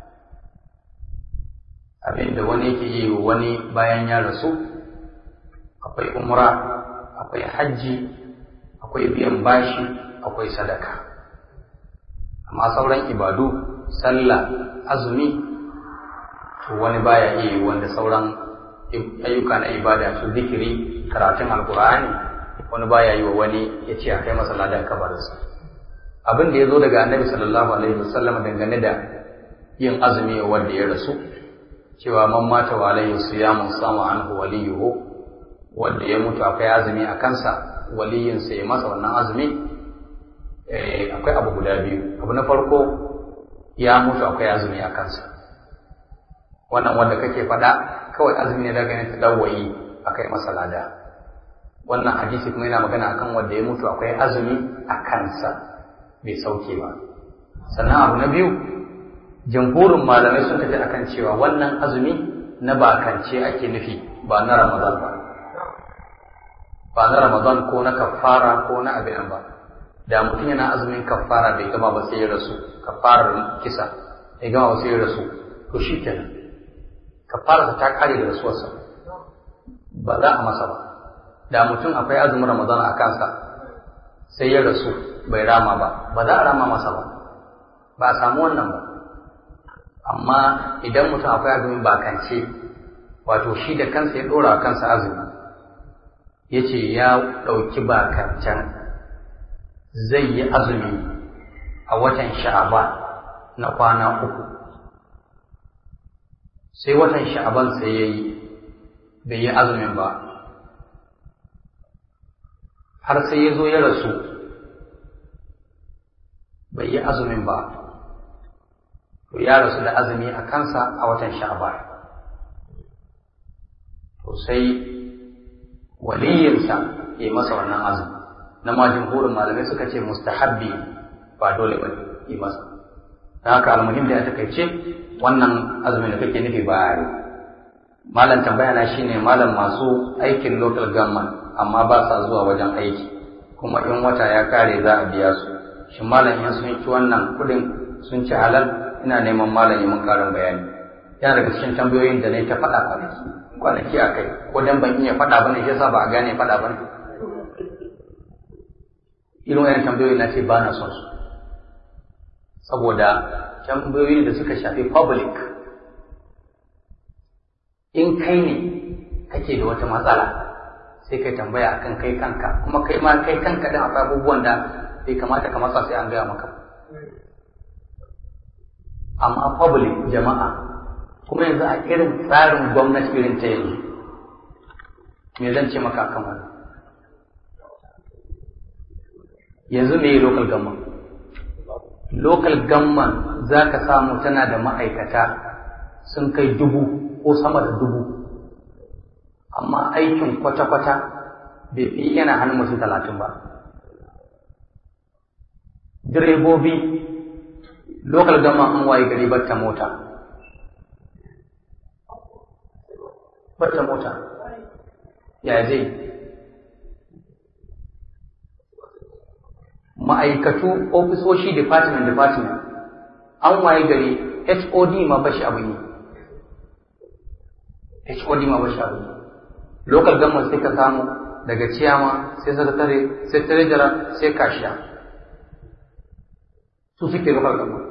abinda wani yake yi wa wani bayan ya rasu akwai umra akwai hajji akwai biyan bashi akwai sadaka amma sauran ibadu sallah azumi to wani baya iya wanda sauran ayyuka na ibada su zikiri karatun alkur'ani wani baya yi wa wani ya ce a kai masa ladan kabarinsa abin da ya zo daga annabi sallallahu alaihi wasallam dangane da yin azumi wanda ya rasu cewa man mata wa alaihi siyamun sama anhu waliyuhu wanda ya mutu akwai azumi a kansa waliyinsa ya masa wannan azumi akwai abu guda biyu abu na farko ya mutu akwai azumi a kansa wannan wanda kake faɗa kawai azumi ne daga ta dawayi akai masa lada wannan hadisi kuma yana magana akan wanda ya mutu akwai azumi a kansa bai sauke ba sannan abu na biyu jamhurin malamai sun tafi akan cewa wannan azumi na bakance ake nufi ba na ramadan ba ba na ramadan ko na kafara ko na abin ba da mutum yana azumin kafara bai gama ba sai ya rasu kafarar kisa bai gama ba sai ya rasu to shi kenan kafararsa ta kare da rasuwarsa ba za a masa ba da mutum akwai azumin ramadan a kansa sai ya rasu bai rama ba ba za a rama masa ba ba a samu wannan ba amma idan mutum akwai azumin bakance wato shi da kansa ya ɗora kansa azumi ya ce ya ɗauki bakancan zai yi azumi a watan sha'aban na kwana uku sai watan sha'aban sai ya yi bai yi azumin ba har sai ya zo ya rasu bai yi azumin ba to ya rasu da azumi a kansa a watan sha'aban to sai waliyinsa ya yi masa wannan azumi na ma jumhurin malamai suka ce mustahabbi ba dole ba yi masa ta haka almuhim da ya takaice wannan azumin da kake nufi ba yi malam tambaya na shine malam masu aikin local government amma ba sa zuwa wajen aiki kuma in wata ya kare za a biya su shin malam in sun ci wannan kudin sun ci halal ina neman malam mun karin bayani yana daga cikin tambayoyin da na ta faɗa kwanaki kwanaki a kai ko dan ban iya faɗa bane shi yasa ba a gane faɗa bane irin wayan tambayoyi na ce ba na son su saboda tambayoyi da suka shafi public in kai ne kake da wata matsala sai kai tambaya akan kai kanka kuma kai ma kai kanka din akwai abubuwan da bai kamata ka matsa sai an gaya maka amma public jama'a kuma yanzu a irin tsarin gwamnati irin ta yanzu me zan ce maka akan wannan yanzu me local government local government za ka samu tana da ma'aikata sun kai dubu ko sama da dubu amma aikin kwata-kwata bai fi yana hannun mutum talatin ba direbobi local government an waye gari batta mota batta mota ya zai ma'aikatu ofisoshi department department an waye gari HOD ma bashi abu ne HOD ma bashi abu ne local government sai ka samu daga ciyama sai sakatare sai treasurer sai kashiya su suke local government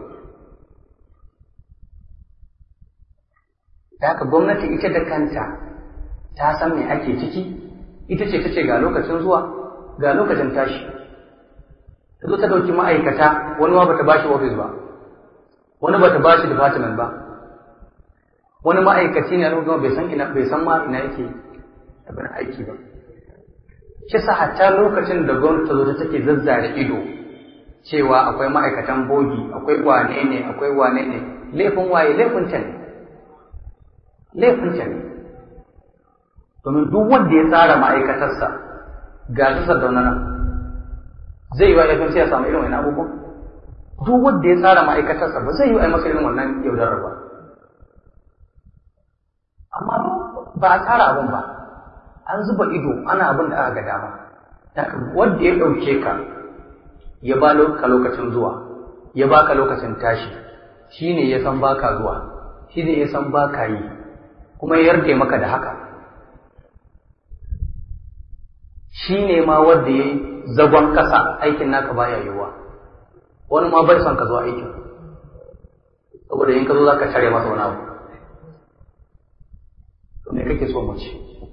da haka gwamnati ita da kanta ta san me ake ciki ita ce ta ce ga lokacin zuwa ga lokacin tashi ta zo ta ɗauki ma'aikata wani ma bata bashi ofis ba wani bata bashi department ba wani ma'aikaci ne a lokacin bai san ina bai san ma ina yake abin aiki ba shi sa hatta lokacin da gwamnati ta zo ta take zazzare ido cewa akwai ma'aikatan bogi akwai wane ne akwai wane ne laifin waye laifin ta ne laifin ta ne domin duk wanda ya tsara ma'aikatarsa ga su sardauna nan zai yi wa laifin sai ya samu irin wani abubuwan duk wanda ya tsara ma'aikatarsa ba zai yi wa masa irin wannan yaudarar ba amma ba a tsara abin ba an zuba ido ana abin da aka ga dama wanda ya ɗauke ka ya ba ka lokacin zuwa ya baka lokacin tashi shi ne ya san baka zuwa shi ne ya san baka yi kuma ya yarda maka da haka shi ne ma wanda ya yi zagon ƙasa aikin naka baya yiwuwa wani ma bai son ka zuwa aikin saboda in ka zo za ka share masa wani abu to me kake so mu ci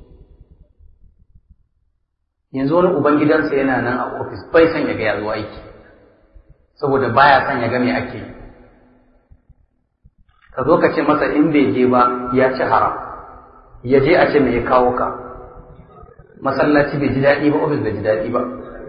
yanzu wani ubangidansa yana nan a ofis bai son ya ga ya zo aiki saboda baya son ya ga me ake yi ka zo ka ce masa in bai je ba ya ci haram ya je a ce me ya kawo ka masallaci bai ji daɗi ba ofis bai ji daɗi ba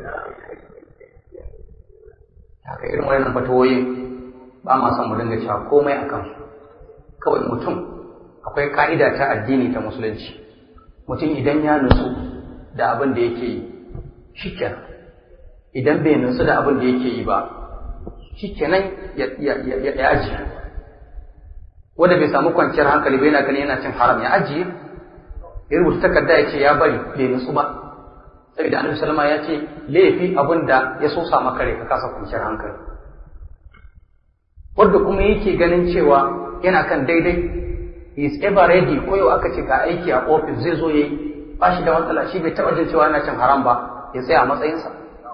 haka irin wannan fatawoyin ba ma son mu dinga cewa komai a kansu kawai mutum akwai ka'ida ta addini ta musulunci mutum idan ya nutsu da abin da yake yi shikenan idan bai nutsu da abin da yake yi ba shikenan ya ajiye wanda bai samu kwanciyar hankali bai yana gani yana cin haram ya ajiye ya rubuta takarda ya ce ya bari bai nutsu ba saboda annabi sallama ya ce laifi abin da ya so sa maka ka kasa kwanciyar hankali wanda kuma yake ganin cewa yana kan daidai is ever ready ko yau aka ce ka aiki a office zai zo yayi ba shi da matsala shi bai taɓa jin cewa yana cin haram ba ya tsaya a matsayinsa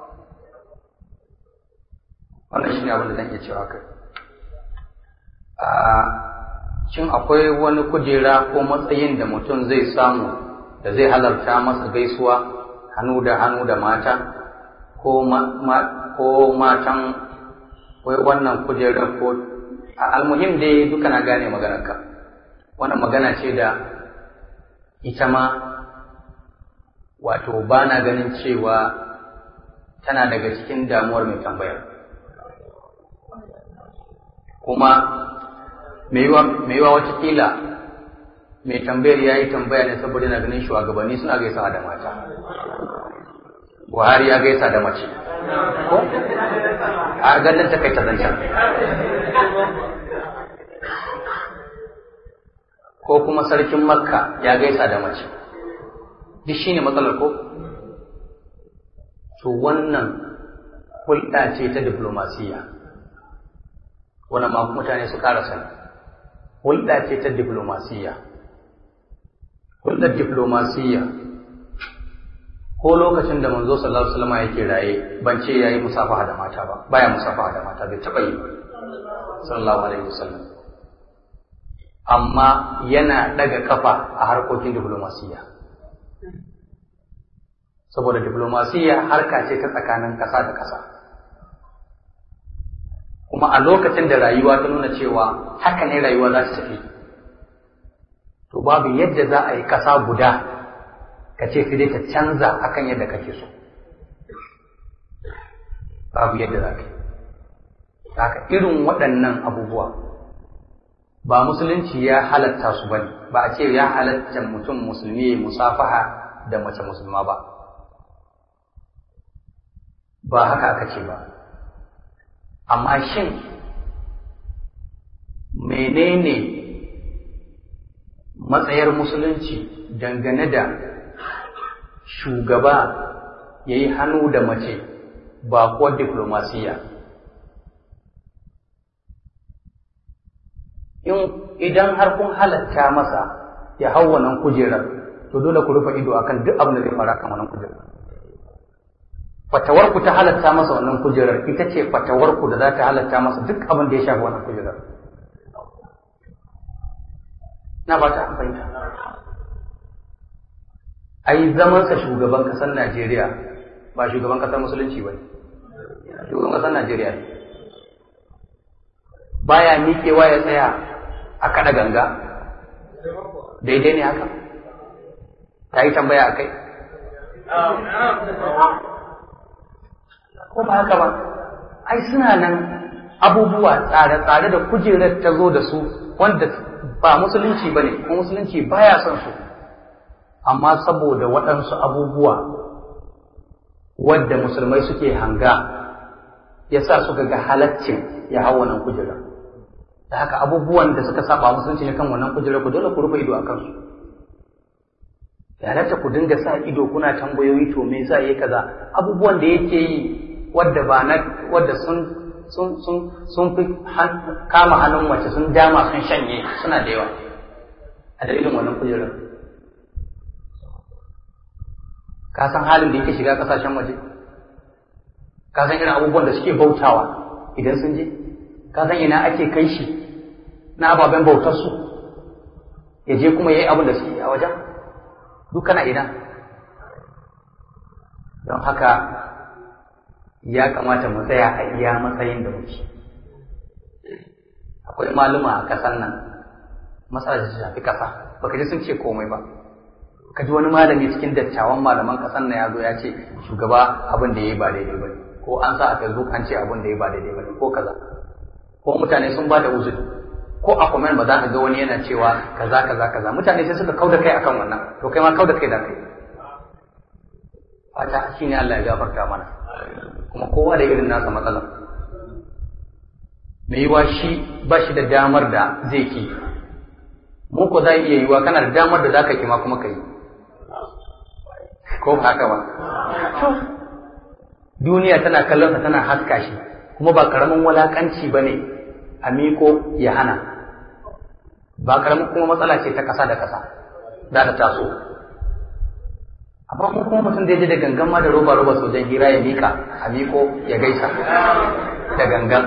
wannan shi ne abin da zan iya cewa kai shin akwai wani kujera ko matsayin da mutum zai samu da zai halarta masa gaisuwa hannu da hannu da mata ko matan wai wannan kujerar ko a almuhim dai duka na gane maganarka wannan magana ce da ita ma wato ba na ganin cewa tana daga cikin damuwar mai tambayar kuma mai yiwa watakila mai tambayar ya yi tambaya ne saboda na ganin shugabanni suna gaisa da mata buhari ya gaisa da mace ko a ganin ta kai ta zancen ko kuma sarkin makka ya gaisa da mace duk shine matsalar ko to wannan hulɗa ce ta diplomasiya wannan ma mutane su ƙara sani hulɗa ce ta diplomasiya hulɗar diplomasiya ko lokacin da manzo sallallahu alaihi wasallam yake raye ban ce yayi musafaha da mata ba baya musafaha da mata bai taɓa yi sallallahu alaihi wasallam amma yana ɗaga kafa a harkokin diplomasiya saboda diplomasiya harka ce ta tsakanin ƙasa da ƙasa kuma a lokacin da rayuwa ta nuna cewa haka ne rayuwa za ta tafi to babu yadda za a yi ƙasa guda ka ce sai dai ta canza akan yadda kake so babu yadda za ka yi haka irin waɗannan abubuwa ba musulunci ya halatta su bane ba a ce ya halatta mutum musulmi ya musafaha da mace musulma ba ba haka aka ce ba amma shin menene matsayar musulunci dangane da shugaba ya yi hannu da mace ba kuwa diplomasiya idan har kun halatta masa ya hau wannan kujerar to dole ku rufe ido akan duk abin da zai fara kan wannan kujerar fatawarku ta halatta masa wannan kujerar ita ce fatawarku da za ta halatta masa duk abin da ya shafi wannan kujerar na ba ta fahimta ai zamansa shugaban kasar Najeriya ba shugaban kasar musulunci ba shugaban kasar Najeriya ne baya miƙewa ya tsaya a kaɗa ganga daidai ne haka ta yi tambaya a kai ko ba haka ba ai suna nan abubuwa tsare-tsare da kujerar ta zo da su wanda ba musulunci ba ne kuma musulunci baya son su amma saboda waɗansu abubuwa wadda musulmai suke hanga ya sa suka ga halaccin ya hau wannan kujerar da haka abubuwan da suka saba musulunci ne kan wannan kujerar ku dole ku rufe ido a kansu ya halatta ku dinga sa ido kuna tambayoyi to me yasa yayi kaza abubuwan da yake yi wadda ba na wadda sun sun sun sun fi kama hannun mace sun dama sun shanye suna da yawa a dalilin wannan kujerar ka san halin da yake shiga kasashen waje ka san irin abubuwan da suke bautawa idan sun je ka san ina ake kai shi na ababen bautar su ya je kuma yayi abin da suke a wajen duk kana ina don haka ya kamata mu tsaya a iya matsayin da muke akwai maluma a kasan nan matsalar da shafi kasa baka ji sun ce komai ba ka ji wani malami cikin dattawan malaman kasan nan ya zo ya ce shugaba abin da ya yi ba daidai ba ko an sa a facebook an ce abin da ya yi ba daidai ba ko kaza ko mutane sun ba da uzuri ko a comment ba za ka ga wani yana cewa kaza kaza kaza mutane sai suka kauda kai akan wannan to kai ma kauda kai da kai fata shine Allah ya gafarta mana kuma kowa da irin nasa matsalar mai yiwa shi ba shi da damar da zai ki mu ko za iya yiwa kana da damar da zaka ki ma kuma kai ko haka ba duniya tana kallon sa tana haska shi kuma ba karamin walakanci bane a miko ya hana ba karamin kuma matsala ce ta kasa da kasa za ta taso amma mu kuma mutum zai je da gangan ma da roba roba sojan hira ya mika a miko ya gaisa da gangan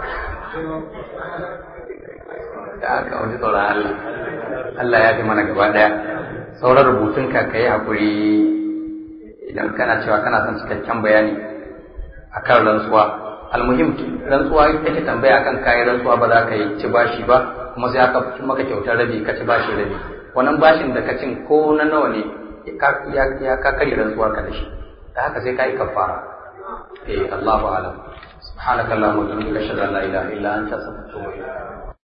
da aka wani tsoron Allah Allah ya fi mana gaba daya sauran rubutun ka kai hakuri idan kana cewa kana son cikakken bayani akan rantsuwa almuhim rantsuwa ita ce tambaya akan kayan rantsuwa ba za ka yi ci bashi ba kuma sai aka maka kyautar rabi ka ci bashi rabi wannan bashin da ka cin ko na nawa ne ya ka kare rantsuwar ka da shi da haka sai ka yi kafara eh Allahu a'lam subhanakallahumma wa bihamdika ashhadu an la ilaha illa anta astaghfiruka wa atubu ilayk